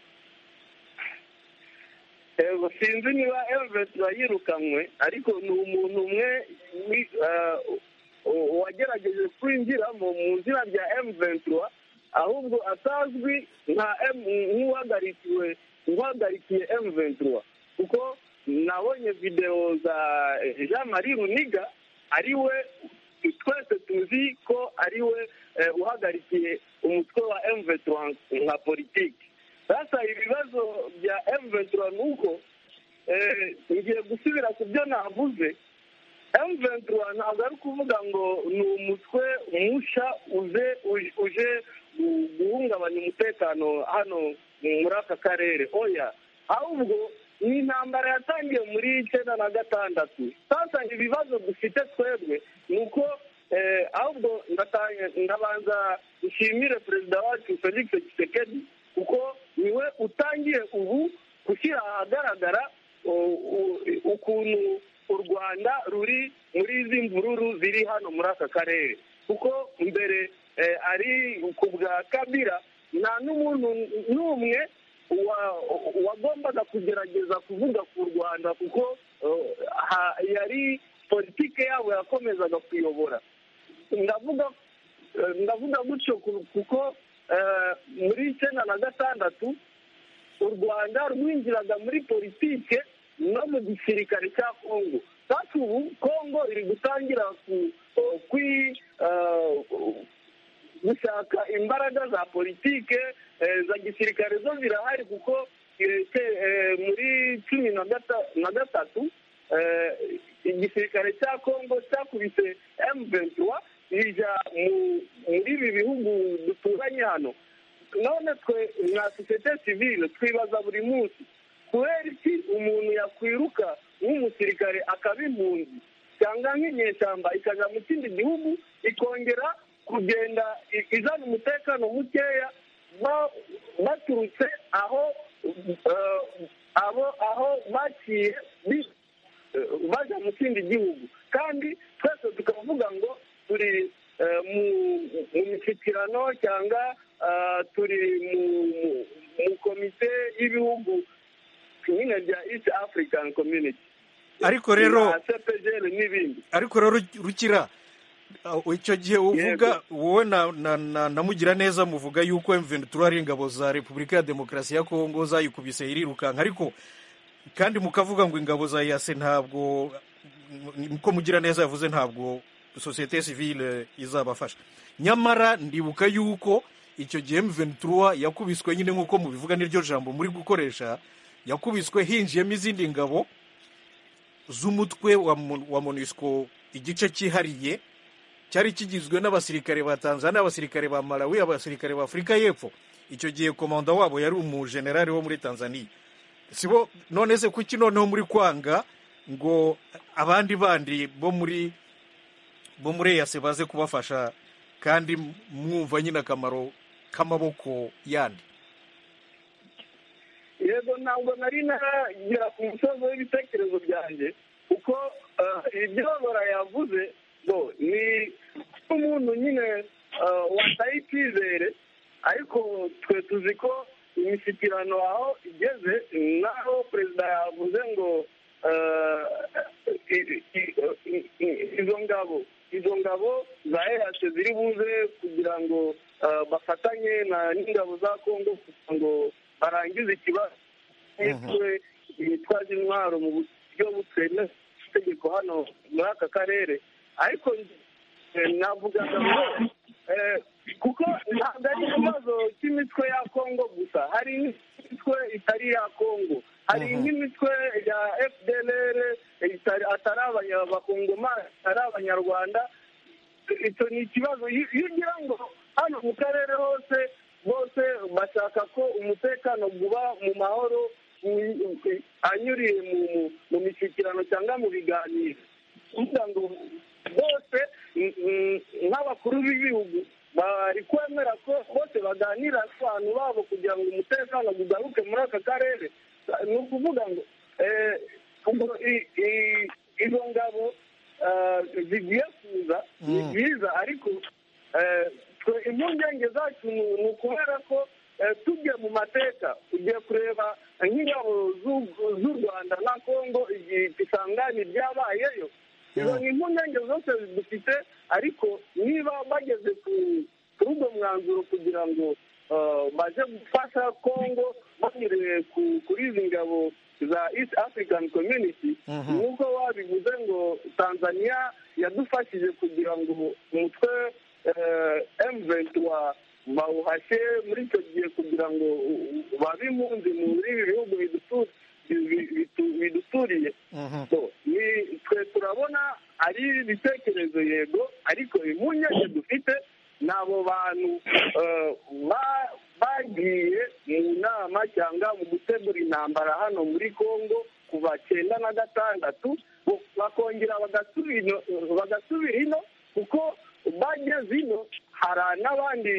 Ego, sinzi niba evetura yirukanwe ariko ni umuntu umwe wi- eh, u- wagerageje kwinjiramo mu izina rya evetura ahubwo atazwi nka M- nk'uhagarikiwe nk'uhagarikiye evetura kuko nabonye videwo za eh, jean marie runiga ari we
twese tuzi ko ari we uhagarikiye umutwe wa emuvetura nka politiki basa ibibazo bya emuvetura ni uko ngiye gusubira ku byo navuze emuvetura ntabwo ari ukuvuga ngo ni umutwe musha uze uje guhungabanya umutekano hano muri aka karere oya ahubwo ni intambara yatangiye muri icyenda na gatandatu sasa ibibazo dufite twebwe ni uko ahubwo ndabanza dushimire perezida wacu felix kisekedi kuko niwe utangiye ubu gushyira ahagaragara ukuntu u rwanda ruri muri izi mvururu ziri hano muri aka karere kuko mbere ari ku bwa kabira nta n'umuntu n'umwe wagombaga kugerageza kuvuga ku rwanda kuko yari politike yabo yakomezaga kuyobora ndavuga ndavuga gutyo kuko muri icyenda na gatandatu u rwanda rwinjiraga muri politike no mu gisirikare cya kongo kandi ubu kongo iri gutangira gushaka imbaraga za politike za gisirikare zo zirahari kuko muri cumi na gatatu igisirikare cya kongo cyakubise emu ventura ijya muri ibi bihugu duturanye hano none twe nka sosiyete sivile twibaza buri munsi kubera iki umuntu yakwiruka nk'umusirikare akaba impunzi cyangwa nk'inyeshyamba ikajya mu kindi gihugu ikongera kugenda izana umutekano mukeya baturutse aho abo aho baciye bajya mu kindi gihugu kandi twese tukavuga ngo turi mu mishyikirano cyangwa turi mu komite y'ibihugu nyine bya east african community
ariko rero
n'ibindi
ariko rero rukira icyo gihe uvuga wowe na mugira neza muvuga yuko M23 ari ingabo za Repubulika ya Demokarasi ya Kongo zayikubise irirukanka ariko kandi mukavuga ngo ingabo za yase ntabwo ko mugira neza yavuze ntabwo sosiyete sivile izabafasha nyamara ndibuka yuko icyo gihe M23 yakubiswe nyine nk'uko mubivuga n'iryo jambo muri gukoresha yakubiswe hinjiyemo izindi ngabo z'umutwe wa MONUSCO igice cyihariye cyari kigizwe n'abasirikare ba tanzania abasirikare ba malawi abasirikare ba afurika y'epfo icyo gihe komanda wabo yari umujenerali wo muri tanzania sibo none se kuki noneho muri kwanga ngo abandi bandi bo muri bo muri eyase baze kubafasha kandi mwumva nyine akamaro k'amaboko yandi
yego ntabwo nari naragera ku musozi w'ibitekerezo byanjye kuko ibyo yavuze ni nk'umuntu nyine wataye icyizere ariko twe tuzi ko imishyikirano aho igeze naho perezida yavuze ngo izo ngabo izo ngabo za eyase ziri buze kugira ngo bafatanye n'ingabo za kongo kugira ngo barangize ikibazo twe bitwaje intwaro mu buryo butemewe itegeko hano muri aka karere ariko navuga ngo kuko ntabwo ari ikibazo cy'imitwe ya kongo gusa hari n'imitwe itari iya kongo hari n'imitwe ya fdr atari abakongomani atari abanyarwanda icyo ni ikibazo iyo ugira ngo hano mu karere hose bose bashaka ko umutekano uba mu mahoro anyuriye mu mishyikirano cyangwa mu biganiro kugira ngo bose nk'abakuru b'ibihugu bari kwemera ko bose baganira n'abantu babo kugira ngo umutekano ugaruke muri aka karere ni ukuvuga ngo izo ngabo zigiye kuza ni byiza ariko impungenge zacu ni ukubera ko tujye mu mateka ugiye kureba nk'ingabo z'u rwanda na congo igihe isangane ryabayeyo izo ni impungenge zose dufite ariko niba bageze kuri ubwo mwanzuro kugira ngo baze gufasha congo banyuriye kuri izi ngabo za east african community nk'uko babivuze ngo tanzania yadufashije kugira ngo umutwe emuventi wa bawuhashye muri icyo gihe kugira ngo babe impunzi muri ibi bihugu bidutu- bi- bitu- biduturiye
Mhm.
So, ni- twe turabona ari ibitekerezo yego ariko impungenge dufite ni abo bantu eh, ba- bagiye mu nama cyangwa mu gutegura intambara hano muri congo kuva cyenda na gatandatu bo- bakongera bagasubira ino- bagasubira ino kuko bageze ino hari n'abandi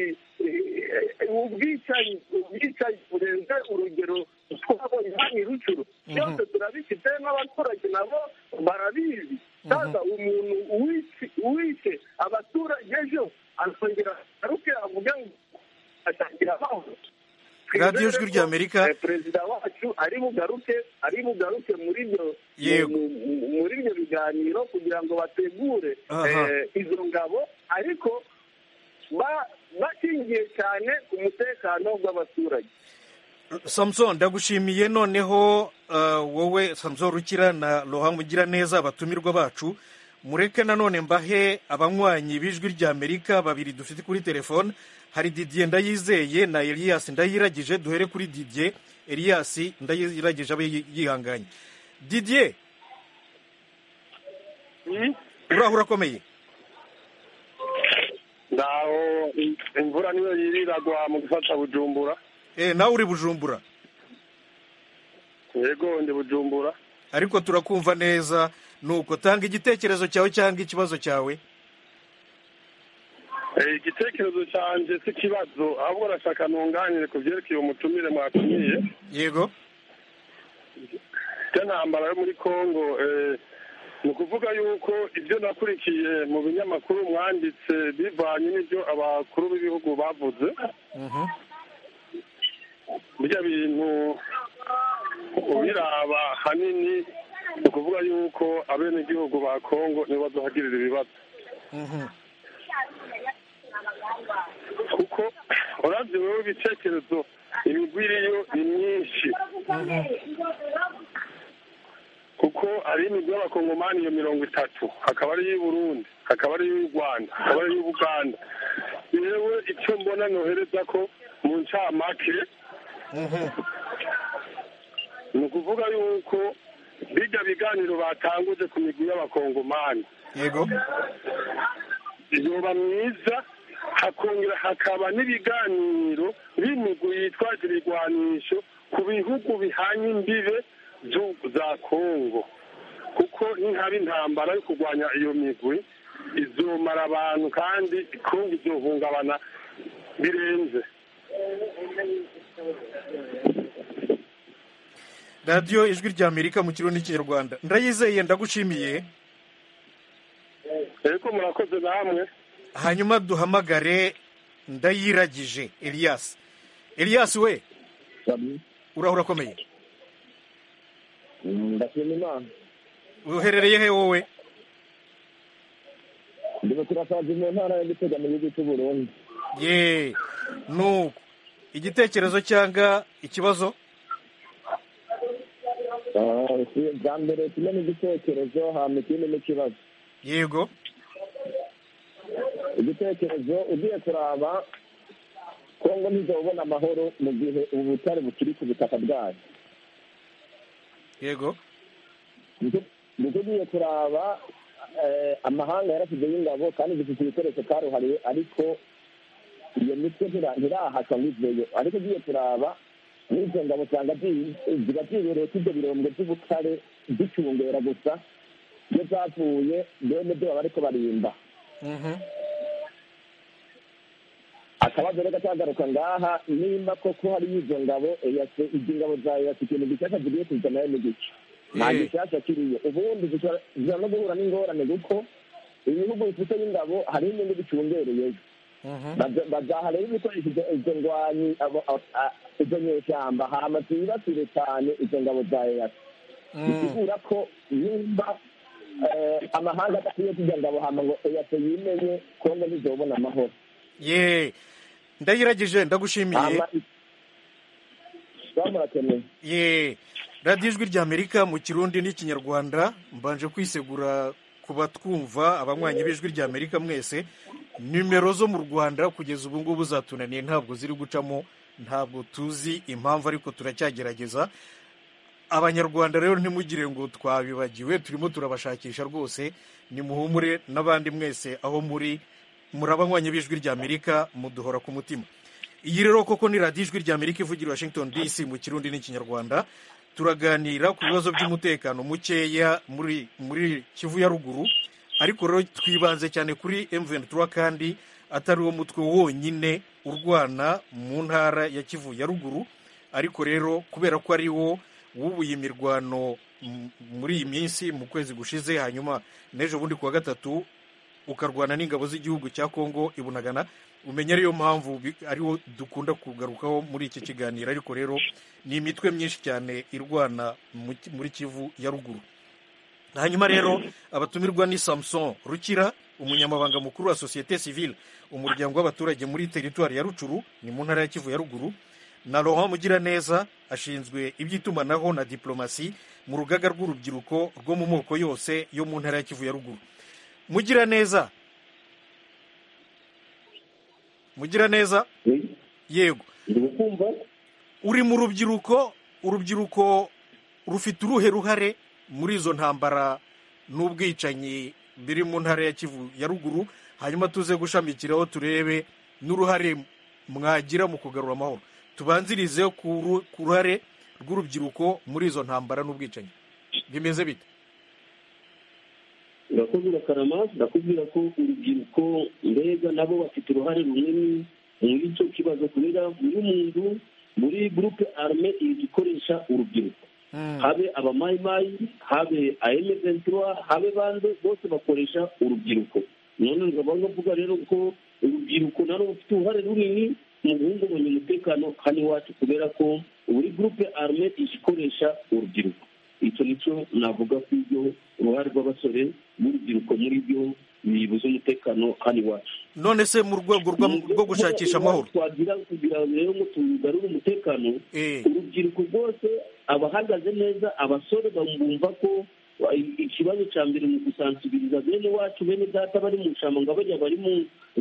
eh, ubwicanyi ubwicanyi burenze urugero twabonye hano i rucuru byose turabifite n'abaturage nabo barabizi sasa umuntu uwishe- uwishe abaturage ejo akongera agaruke avuge ngo ashakira amahoro
Radiyo Ijwi
Twizere ko,
ry'Amerika.
eh, perezida wacu ari bugaruke ari bugaruke muri ibyo
Yego.
mu- mu- muri ibyo biganiro kugira ngo bategure
Aha.
eh, izo ngabo ariko ba- bashingiye cyane ku mutekano w'abaturage
Samson ndagushimiye noneho uh, wowe Samson Rukira na Lohan Mugiraneza abatumirwa bacu mureke nanone mbahe abanywanyi b'ijwi ry'Amerika babiri dufite kuri telefone hari Didier Ndayizeye na Elias Ndayiragije duhere kuri Didier Elias Ndayiragije abe yi- yihanganye Didier uraho urakomeye
ngaho imvura niyo yiriragwa mu gufata bujumbura
eh nawe uri Bujumbura
yego ndi bujumbura
ariko turakumva neza nuko tanga igitekerezo cyawe cyangwa ikibazo cyawe
Eh, igitekerezo cyanjye si ikibazo ahubwo urashaka ntunganire ku byerekeye umutumire mwatumiye
yego
icyo ntambara yo muri congo eh, ni ukuvuga yuko ibyo nakurikiye mu binyamakuru mwanditse bivanye n'ibyo abakuru b'ibihugu bavuze
mhm
burya bintu ubiraba hanini ni ukuvuga yuko abenegihugu ba congo nibo bazohagirira ibibazo
mhm
kuko urabye wowe ibitekerezo imigwi iriyo ni myinshi kuko ari imigwi y'abakongomani iyo mirongo itatu hakaba ari iy'i burundi hakaba ari iy'u rwanda hakaba ari iy'u buganda yewe icyo mbona nohereza ko mu ncamake ni ukuvuga yuko bijya biganiro batanguje ku migwi y'abakongomani
yego
yoba myiza hakongera hakaba n'ibiganiro b'imigwi yitwaje ibigwanisho ku bihugu bihanye imbibe z'u- za kongo kuko nihaba intambara yo kurwanya iyo migwi izomara abantu kandi kongo izohungabana birenze
radiyo ijwi ry'amerika mu kirundi n'ikinyarwanda ndayizeye ndagushimiye
ariko murakoze namwe
hanyuma duhamagare ndayiragije elias elias we urahura akomeye
ndashima imana
uherereye he wowe
ndimo turasaza mu ntara yo gutega mu gihugu cy'u Burundi
ye nuko igitekerezo cyangwa ikibazo
Ah, si- bwa mbere kimwe n'igitekerezo hanyuma ikindi n'ikibazo
yego
igitekerezo ugiye kuraba kongo ntizobona amahoro mu gihe ubu butare bukiri ku butaka bwayo
yego
nuko ugiye kuraba eh, amahanga yarashyizeho ingabo kandi zifite ibikoresho karuhariwe ariko iyo mitwe ntira- ntirahasha ngo iveyo ariko ugiye kuraba n'izo ngabo usanga zi- ziba zibereye ko ibyo birombe by'ubutare bicungera gusa iyo zapfuye bene byo baba ariko barimba
Mhm.
akabazo reka kagaruka ngaha nimba koko hari izo ngabo eyase izo ngabo za eyase ikintu gishasha zigiye kuzanayo ni gice nta
Eh.
gishasha kiriyo ubundi zishobora zishobora no guhura n'ingorane kuko ibihugu bifite y'ingabo hariho inyungu bicungereyeyo
Mhm.
Baza- bazaha rero ibikoresho izo- izo ndwanyi abo- a- a- izo nyeshyamba hama zibasire cyane izo ngabo za eyase
Mm.
bisigura ko nimba eh, amahanga adakwiye kujya ngabo hama ngo eyase yimenye kongo ntizobona amahoro
ye ndayiragije ndagushimiye
hama baba murakeneye
ye radiyo ijwi ry'amerika mu kirundi n'ikinyarwanda mbanje kwisegura ku ku batwumva abanywanyi b'ijwi rya amerika mwese nimero zo mu rwanda kugeza ubu ngubu zatunaniye ntabwo ziri gucamo ntabwo tuzi impamvu ariko turacyagerageza abanyarwanda rero ntimugire ngo twabibagiwe turimo turabashakisha rwose nimuhumure n'abandi mwese aho muri muri abanywanyi b'ijwi rya amerika muduhora ku mutima iyi rero koko ni radiyo ijwi rya amerika ivugira washington dc mu kirundi n'ikinyarwanda turaganira ku bibazo by'umutekano mukeya muri muri kivu ya ruguru ariko rero twibanze cyane kuri M23 kandi atari wo mutwe wonyine urwana mu ntara ya kivu ya ruguru ariko rero kubera ko ari wo wubuye imirwano m- muri iyi minsi mu kwezi gushize hanyuma n'ejo bundi kuwa gatatu ukarwana n'ingabo z'igihugu cya kongo ibunagana umenya ariyo mpamvu bi- ariwo dukunda kugarukaho muri iki kiganiro ariko rero ni imitwe myinshi cyane irwana mu ki- muri kivu ya ruguru hanyuma rero abatumirwa ni samson rukira umunyamabanga mukuru wa sosiyete civile umuryango w'abaturage muri teritwari ya rucuru ni mu ntara ya kivu ya ruguru na laurent mugiraneza ashinzwe iby'itumanaho na diplomasi mu rugaga rw'urubyiruko rwo mu moko yose yo mu ntara ya kivu ya ruguru mugiraneza mugiraneza yego
ndi kumva
uri mu rubyiruko urubyiruko rufite uruhe ruhare muri izo ntambara n'ubwicanyi biri mu ntara ya kivu ya ruguru hanyuma tuze gushamikiraho turebe n'uruhare mwagira mu kugarura amahoro tubanzirize ku ru- ku ruhare rw'urubyiruko muri izo ntambara n'ubwicanyi bimeze bite
urakoze urakarama ndakubwira ko urubyiruko mbega nabo bafite uruhare runini muri icyo kibazo kubera buri muntu muri gurupe arme iri gukoresha urubyiruko habe abamayimayi habe ayemeventura habe bande bose bakoresha urubyiruko none nkaba bavuga rero ko urubyiruko naro rufite uruhare runini mu guhungabanya umutekano hano iwacu kubera ko buri gurupe arme igikoresha urubyiruko icyo nicyo navuga ku ibyo uruhare rw'abasore n'urubyiruko muri byo bibuza umutekano hano iwacu
none se mu rwego rwa- rwo gushakisha amahoro
twagira kugira ngo rero ngo tugarure umutekano
Eh.
urubyiruko rwose abahagaze neza abasore bumva ko wa- i- ikibazo cya mbere ni ugusansibiriza bene wacu bene data bari mu nshambo ngo bariya bari mu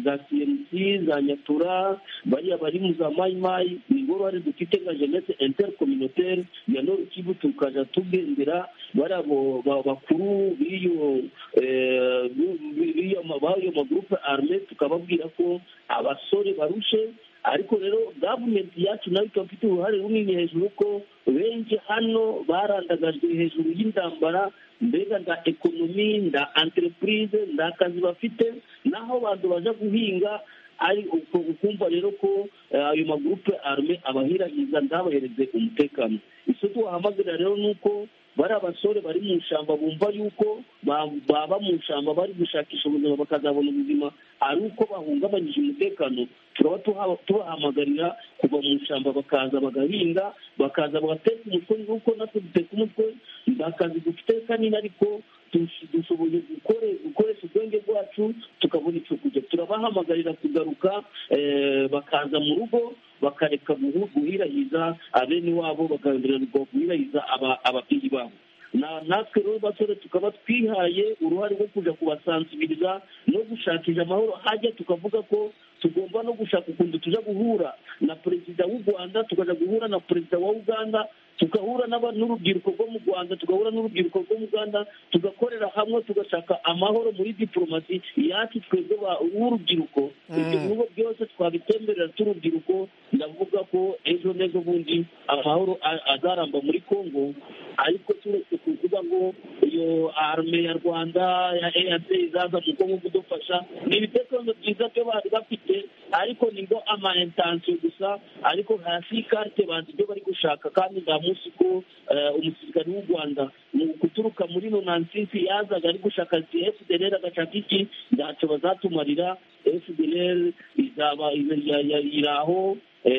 za cnc za nyatura bariya bari mu za mayimayi ni bo bari dufite nka jeunesse intercommunautaire ya nord kivu tukaja tugendera bariya bo- ba- bakuru b'iyo eh, bi- b'iyo ma- b'ayo magroupe arme tukababwira ko abasore barushe ariko rero gavumenti yacu nayo ikaba ifite uruhare runini hejuru ko benshi hano barandagajwe hejuru y'intambara mbega nda ekonomi nda entreprise nda kazi bafite naho abantu baja guhinga ari uko ukumva rero ko eh, ayo magurupe arme abahiragiza ndabahereze umutekano icyo tuhamagarira rero ni uko bari abasore bari mu ishyamba bumva yuko ba- baba mu ishyamba bari gushakisha ubuzima bakazabona ubuzima ari uko bahungabanyije umutekano turaba tuha- tubahamagarira kuva mu ishyamba bakaza bagahinga bakaza bagateka umutwe nguko natwe duteka umutwe ni akazi dufite kanini ariko dush- dushoboye gukore- gukoresha ubwenge bwacu tukabona icyo kurya turabahamagarira kugaruka eh, bakaza mu rugo bakareka guhu- guhirahiza abene wabo bagahagarira guhirahiza aba- ababyeyi babo Na- natwe rero basore tukaba twihaye uruhare rwo kujya kubasansibiriza no gushakisha amahoro hajya tukavuga ko tugomba no gushaka ukuntu tujya guhura na perezida w'u rwanda tukajya guhura na perezida wa uganda tugahura n'aba- n'urubyiruko rwo mu rwanda tugahura n'urubyiruko rwo mu rwanda tugakorera hamwe tugashaka amahoro muri diporomasi yacu twebwe ba- b'urubyiruko ibyo
Mm.
bihugu byose twabitemberera turubyiruko ndavuga ko ejo n'ejo bundi amahoro a- azaramba muri congo ariko turetse kuvuga ngo iyo arme ya rwanda ya eac izaza mu kongo kudufasha ni ibitekerezo byiza byo bari bafite ariko ni ngo ama intensiyo gusa ariko hasi karite bazi ibyo bari gushaka kandi nta munsi ko eh, umusirikare w'u rwanda mu guturuka muri nonansisi yazaga ari gushaka fdr agashaka iki ntacyo bazatumarira fdr izaba iraho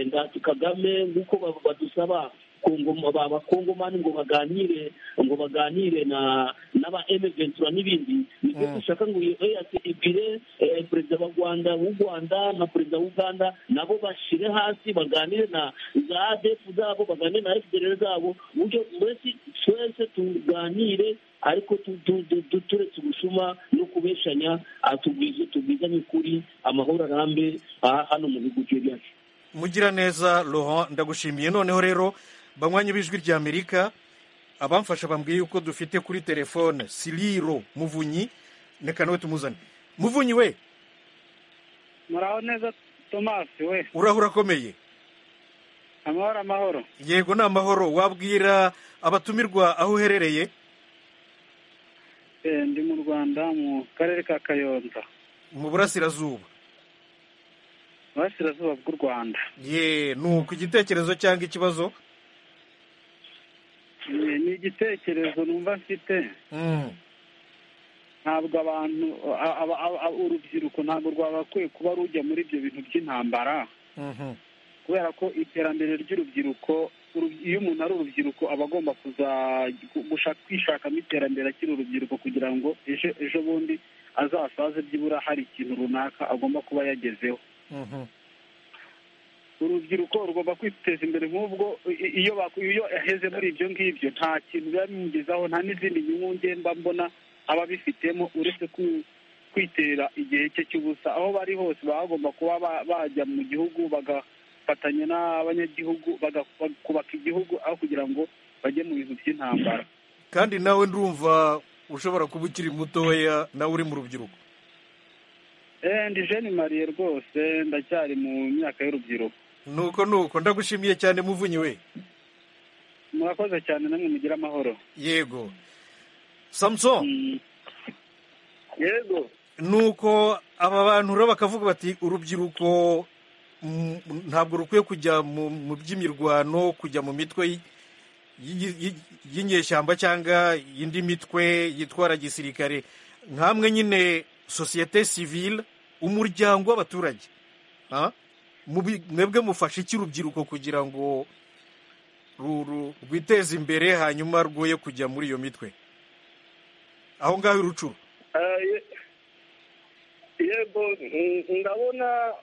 ndati kagame nk'uko ba- badusaba ku ngoma ba bakongomani ngo baganire ngo baganire na n'aba emeventura n'ibindi nibyo dushaka ngo eyasi ibwire eh, perezida wa rwanda w'u rwanda na perezida w'uganda nabo bashire hasi baganire na za adefu zabo baganire na fdr zabo uburyo mbese twese tuganire ariko tu- tu- tu- tu- turetse ubusuma no kubeshanya ah, tubwize tubwizanye ukuri amahoro arambe ah, hano mu bihugu byacu
mugira neza Laurent ndagushimiye noneho rero banywanyi b'ijwi rya amerika abamfasha bambwiye yuko dufite kuri telefone siriro muvunyi reka nawe tumuzane muvunyi we
muraho neza tomasi we
urahura akomeye
amahoro amahoro
yego ni amahoro wabwira abatumirwa aho uherereye
Eh, ndi mu rwanda mu karere ka kayonza
mu burasirazuba
burasirazuba bw'u rwanda
ye nuko igitekerezo cyangwa ikibazo
Eh, ni igitekerezo numva mfite
Mm,
ntabwo abantu a- a- a- a- urubyiruko ntabwo rwagakwiye kuba rujya muri ibyo bintu by'intambara
mhm.
kubera ko iterambere ry'urubyiruko urub- iyo umuntu ari urubyiruko aba agomba kuza gu- gushaka kwishakamo iterambere akiri urubyiruko kugira ngo ejo ejo bundi azasaze byibura hari ikintu runaka agomba kuba yagezeho
Mhm.
urubyiruko rugomba kwiteza imbere nk'ubwo i- iyo baku- iyo yaheze muri ibyo ngibyo nta kintu biba bimugezaho nta n'izindi nyungu njye mba mbona aba abifitemo uretse ku- kwitera igihe cye cy'ubusa aho bari hose baba bagomba kuba ba- bajya mu gihugu bagafatanya n'abanyagihugu baga- bag- kubaka igihugu aho kugira ngo bajye mu bintu by'intambara
kandi nawe ndumva ushobora kuba ukiri mutoya nawe uri mu rubyiruko
Eh, ndi jeni mariye rwose ndacyari mu myaka y'urubyiruko
nuko nuko ndagushimiye cyane muvunyi we
murakoze cyane namwe mugire amahoro
yego samuson
Mm.
yego
nuko aba bantu rero bakavuga bati urubyiruko mm, ntabwo rukwiye kujya mu mu by'imirwano kujya mu mitwe y- y- y- y'inyeshyamba cyangwa indi mitwe yitwara gisirikare nkamwe nyine sosiyete sivile umuryango w'abaturage Ah? Mubi- mwebwe mufasha iki urubyiruko kugira ngo ru- ru- rwiteze imbere hanyuma rwoye kujya muri iyo mitwe aho ngaho irucuru
Eh, ye- yego mm, ndabona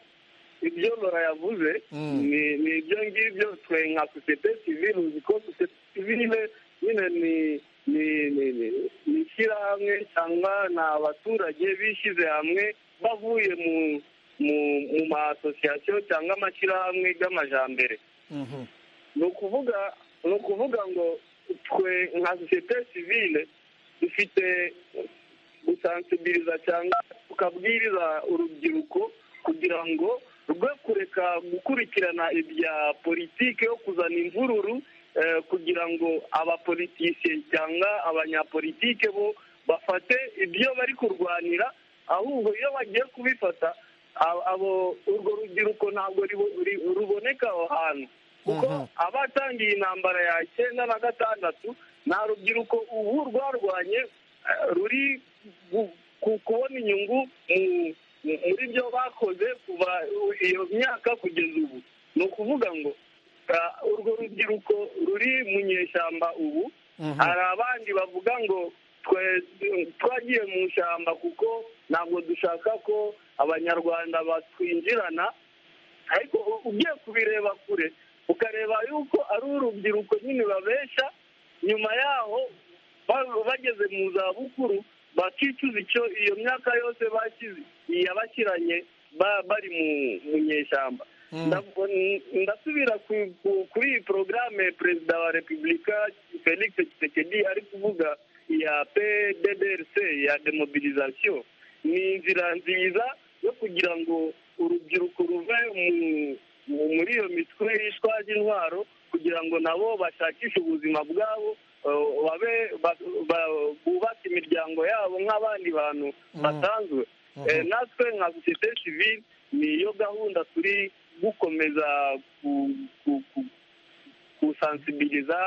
ibyo lora yavuze
Mm.
ni- ni ibyo ngibyo twe nka sosiyete sivile uzi ko sosiyete sivile nyine ni ni ni- ni- ni ishyirahamwe cyangwa ni abaturage bishyize hamwe bavuye mu mu mu maasosiyasiyo cyangwa amashyirahamwe y'amajambere
Mhm.
ni ukuvuga ni ukuvuga ngo twe nka sosiyete sivile dufite gusansibiliza cyangwa tukabwiriza urubyiruko kugira ngo rwe kureka gukurikirana ibya politiki yo kuzana imvururu eh, kugira ngo abapolitisiye cyangwa abanyapolitike bo bafate ibyo bari kurwanira ahubwo iyo bagiye kubifata a- abo urwo rubyiruko ntabwo ribo- ri- ruboneka aho hantu kuko
Mhm.
abatangiye intambara ya cyenda na gatandatu nta rubyiruko ubu rwarwanye eh, ruri gu- ku- kubona inyungu mu- mu- muri byo bakoze kuva iyo myaka kugeza ubu ni ukuvuga ngo ah, urwo rubyiruko ruri mu nyeshyamba ubu
Mhm.
hari abandi bavuga ngo twe twagiye mu ishyamba kuko ntabwo dushaka ko abanyarwanda batwinjirana ariko u- ugiye kubireba kure ukareba yuko ari urubyiruko nyine babesha nyuma yaho ba- bageze mu za bukuru bakicuza icyo iyo myaka yose bakize yabashyiranye ba- bari mu mu nyeshyamba
Mm.
Ndavu- n- ndasubira ku- ku- kuri iyi porogaramu perezida wa repubulika felix tshisekedi ari kuvuga ya pddrc ya demobilisation ni inzira nziza yo kugira ngo urubyiruko ruve mu- mu- muri iyo mitwe yishwa y'intwaro kugira ngo nabo bashakishe ubuzima bwabo eh, babe ba- ba- bubake imiryango yabo nk'abandi bantu basanzwe Eh, natwe nka sosiyete sivile niyo gahunda turi gukomeza ku- ku- ku- gusansibiliza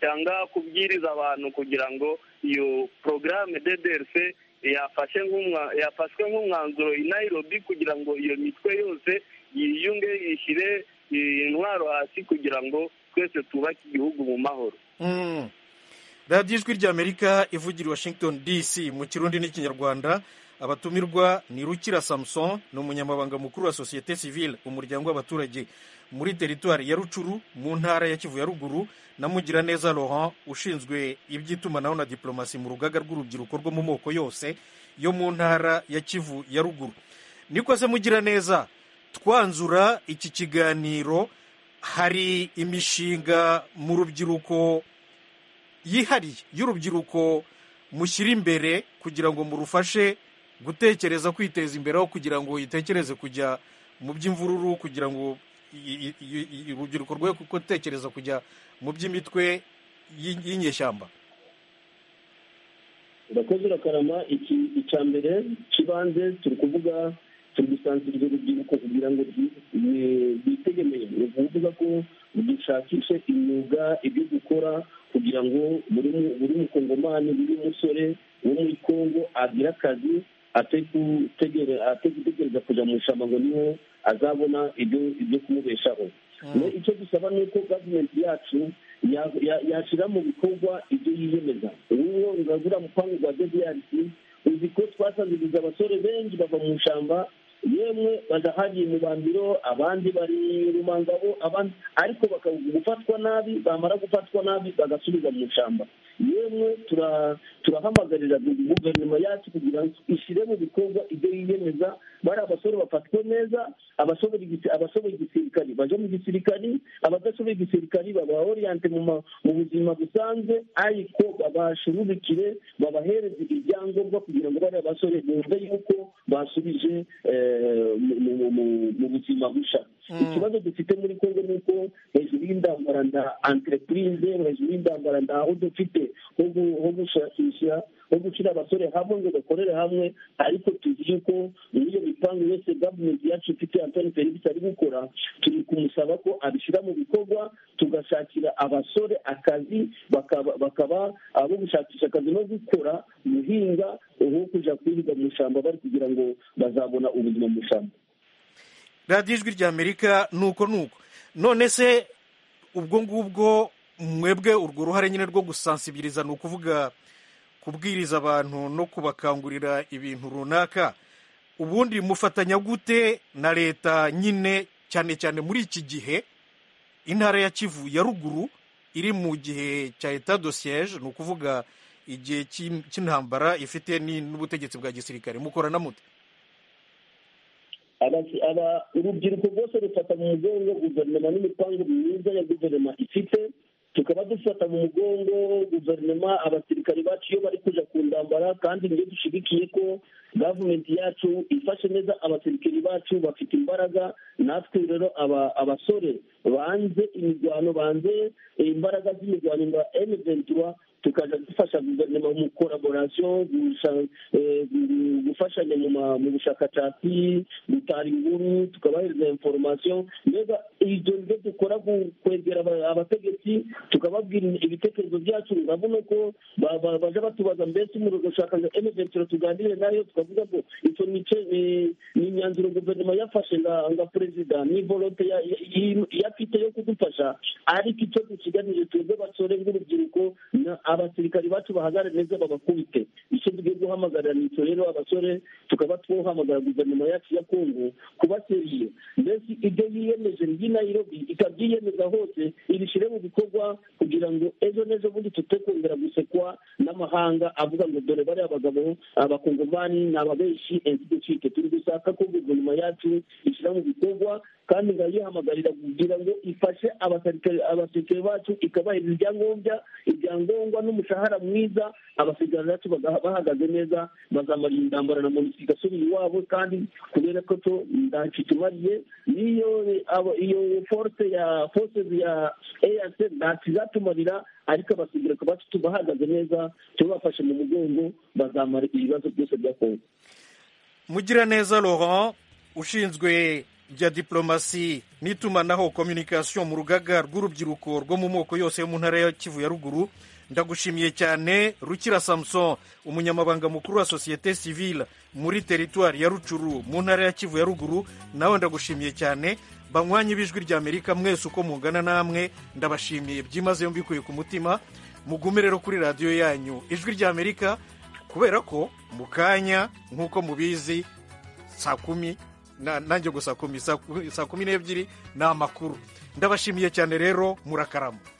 cyangwa kubwiriza abantu kugira ngo iyo porogaramu DDRC yafashe nk'umwa- yafashwe nk'umwanzuro i Nairobi kugira ngo iyo mitwe yose yiyunge yishyire intwaro hasi kugira ngo twese twubake igihugu mu mahoro
Mm. radiyo ijwi ry'amerika ivugira i washington dc mu kirundi n'ikinyarwanda abatumirwa ni rukira samson ni umunyamabanga mukuru wa sosiyete sivile umuryango w'abaturage muri teritwari ya rucuru mu ntara ya kivu ya ruguru na mugiraneza laurent ushinzwe iby'itumanaho na diplomasi mu rugaga rw'urubyiruko rwo mu moko yose yo mu ntara ya kivu ya ruguru nikoze mugiraneza twanzura iki kiganiro hari imishinga mu rubyiruko yihariye y'urubyiruko mushyira imbere kugira ngo murufashe gutekereza kwiteza imbere aho kugira ngo itekereze kujya mu by'imvururu kugira ngo i- i- i- i- urubyiruko rwe kuko tekereza kujya mu by'imitwe y'i- y'inyeshyamba
urakoze urakarama iki icya mbere kibanze turi kuvuga turi gusanzira ibyo rubyiruko kugira ngo ryi- eh, ryitegemiye ni ukuvuga ko dushakishe imyuga ibyo gukora kugira ngo buri mu- buri mukongomani buri musore wo muri kongo agire akazi ate gutegere- ate gutegereza kujya mu ishyamba ngo niho azabona ibyo ibyo kumubeshaho Ne, icyo dusaba ni uko gavumenti yacu ya- ya- yashyira mu bikorwa ibyo yiyemeza uwo urabura mupangu rwa dbrc uzi ko twasanziriza abasore benshi bava mu ishyamba yemwe badahariye mu bambiro abandi bari rumangabo abandi ariko bakaba gufatwa nabi bamara gufatwa nabi bagasubiza mu ishyamba yemwe tura- turahamagarira guverinoma yacu kugira ngo ishyire mu bikorwa ibyo yiyemeza bari abasore bafatwe neza abasoboye igisi- abasoboye igisirikari baje mu gisirikari abadashoboye igisirikari baba oriyante mu ma- mu buzima busanzwe ariko babashurubikire babahereze ibyangombwa kugira ngo bari abasore bumve yuko basubije eh, mu- mu- mu- mu buzima busha ikibazo dufite muri kongo ni uko hejuru y'indambara nda entreprise hejuru y'indambara ndaho dufite ho gu- ho gushakisha ho gushyira abasore hamwe ngo bakorere hamwe ariko tuzi yuko muri iyo mipangu yose gavumenti yacu ifite antoni felix ari gukora turi kumusaba ko abishyira mu bikorwa tugashakira abasore akazi bakaba bakaba abo gushakisha akazi no gukora guhinga aho kujya kwirirwa mu ishyamba bari kugira ngo bazabona ubuzima mu ishyamba
radiyo ijwi ry'amerika ni uko ni uko none se ubwo ngubwo mwebwe urwo ruhare nyine rwo gusansibiriza ni ukuvuga kubwiriza abantu no kubakangurira ibintu runaka ubundi mufatanya gute na leta nyine cyane cyane muri iki gihe intara ya kivu ya ruguru iri mu gihe cya etat de siège ni ukuvuga igihe cy'in- cy'intambara ifite ni- n'ubutegetsi bwa gisirikare mukorana mute
Abasi- aba- urubyiruko rwose rufata mu mugongo guverinoma n'imipango myiza ya guverinoma ifite tukaba dufata mu mugongo guverinoma abasirikari bacu iyo bari kujya ku ndambara kandi niyo dushyigikiye ko gavumenti yacu ifashe neza abasirikari bacu bafite imbaraga natwe rero aba- abasore banze imirwano banze imbaraga z'imirwano ya emeventura tukajya dufasha guverinoma mu koraborasiyo gusha- eh, gu- gufashanya mu ma- mu bushakashatsi gutara inkuru tukabahereza inforomasiyo mbega ibyo nibyo dukora ku- kwegera aba- abategetsi tukababwira ibitekerezo byacu urabona ko ba- ba- baje batubaza mbese umuriro gushaka emeventura tuganire nayo tukavuga ngo icyo nice ni ni imyanzuro guverinoma yafashe nga nga perezida ni volonte ya- ya- yi- yafite yo kudufasha ariko icyo dusiganije twebwe basore nk'urubyiruko na- abasirikari bacu bahagare neza babakubite icyo tugiye guhamagarira ni icyo rero abasore tukaba twohamagara guverinoma yacu ya kongo kuba seriye mbese ibyo yiyemeje ry'i nairobi ikabyiyemeza hose ibishyire mu bikorwa kugira ngo ejo n'ejo bundi tute kongera gusekwa n'amahanga avuga ngo dore bariya abagabo abakongomani ni ababeshi ainsi de suite turi gushaka ko guverinoma yacu ishyira mu bikorwa kandi nkayihamagarira kugira ngo ifashe abasirikare abasirikare bacu ikabahereza ibyangombwa ibyangombwa n'umushahara mwiza abasirikare bacu bagaha- bahagaze neza bazamara iyi ndambara na monisi igasubira iwabo kandi kubera ko to ntacyo itumariye n'iyo abo- iyo force ya forces ya eas ntacyo izatumarira ariko abasirikare bacu tubahagaze neza tubafashe mu mugongo bazamara ibibazo byose bya kongo
mugiraneza laurent ushinzwe ibya diplomasi n'itumanaho communication mu rugaga rw'urubyiruko rwo mu moko yose yo mu ntara ya kivu ya ruguru ndagushimiye cyane rukira samson umunyamabanga mukuru wa sosiyete civile muri teritwari ya rucuru mu ntara ya kivu ya ruguru nawe ndagushimiye cyane banywanye ibijwi rya amerika mwese uko mungana namwe ndabashimiye byimazeyo mbikuye ku mutima mugume rero kuri radiyo yanyu ijwi rya amerika kubera ko mu kanya nk'uko mubizi saa kumi na- nanjye gusa saa kumi saa kumi n'ebyiri ni amakuru ndabashimiye cyane rero murakarama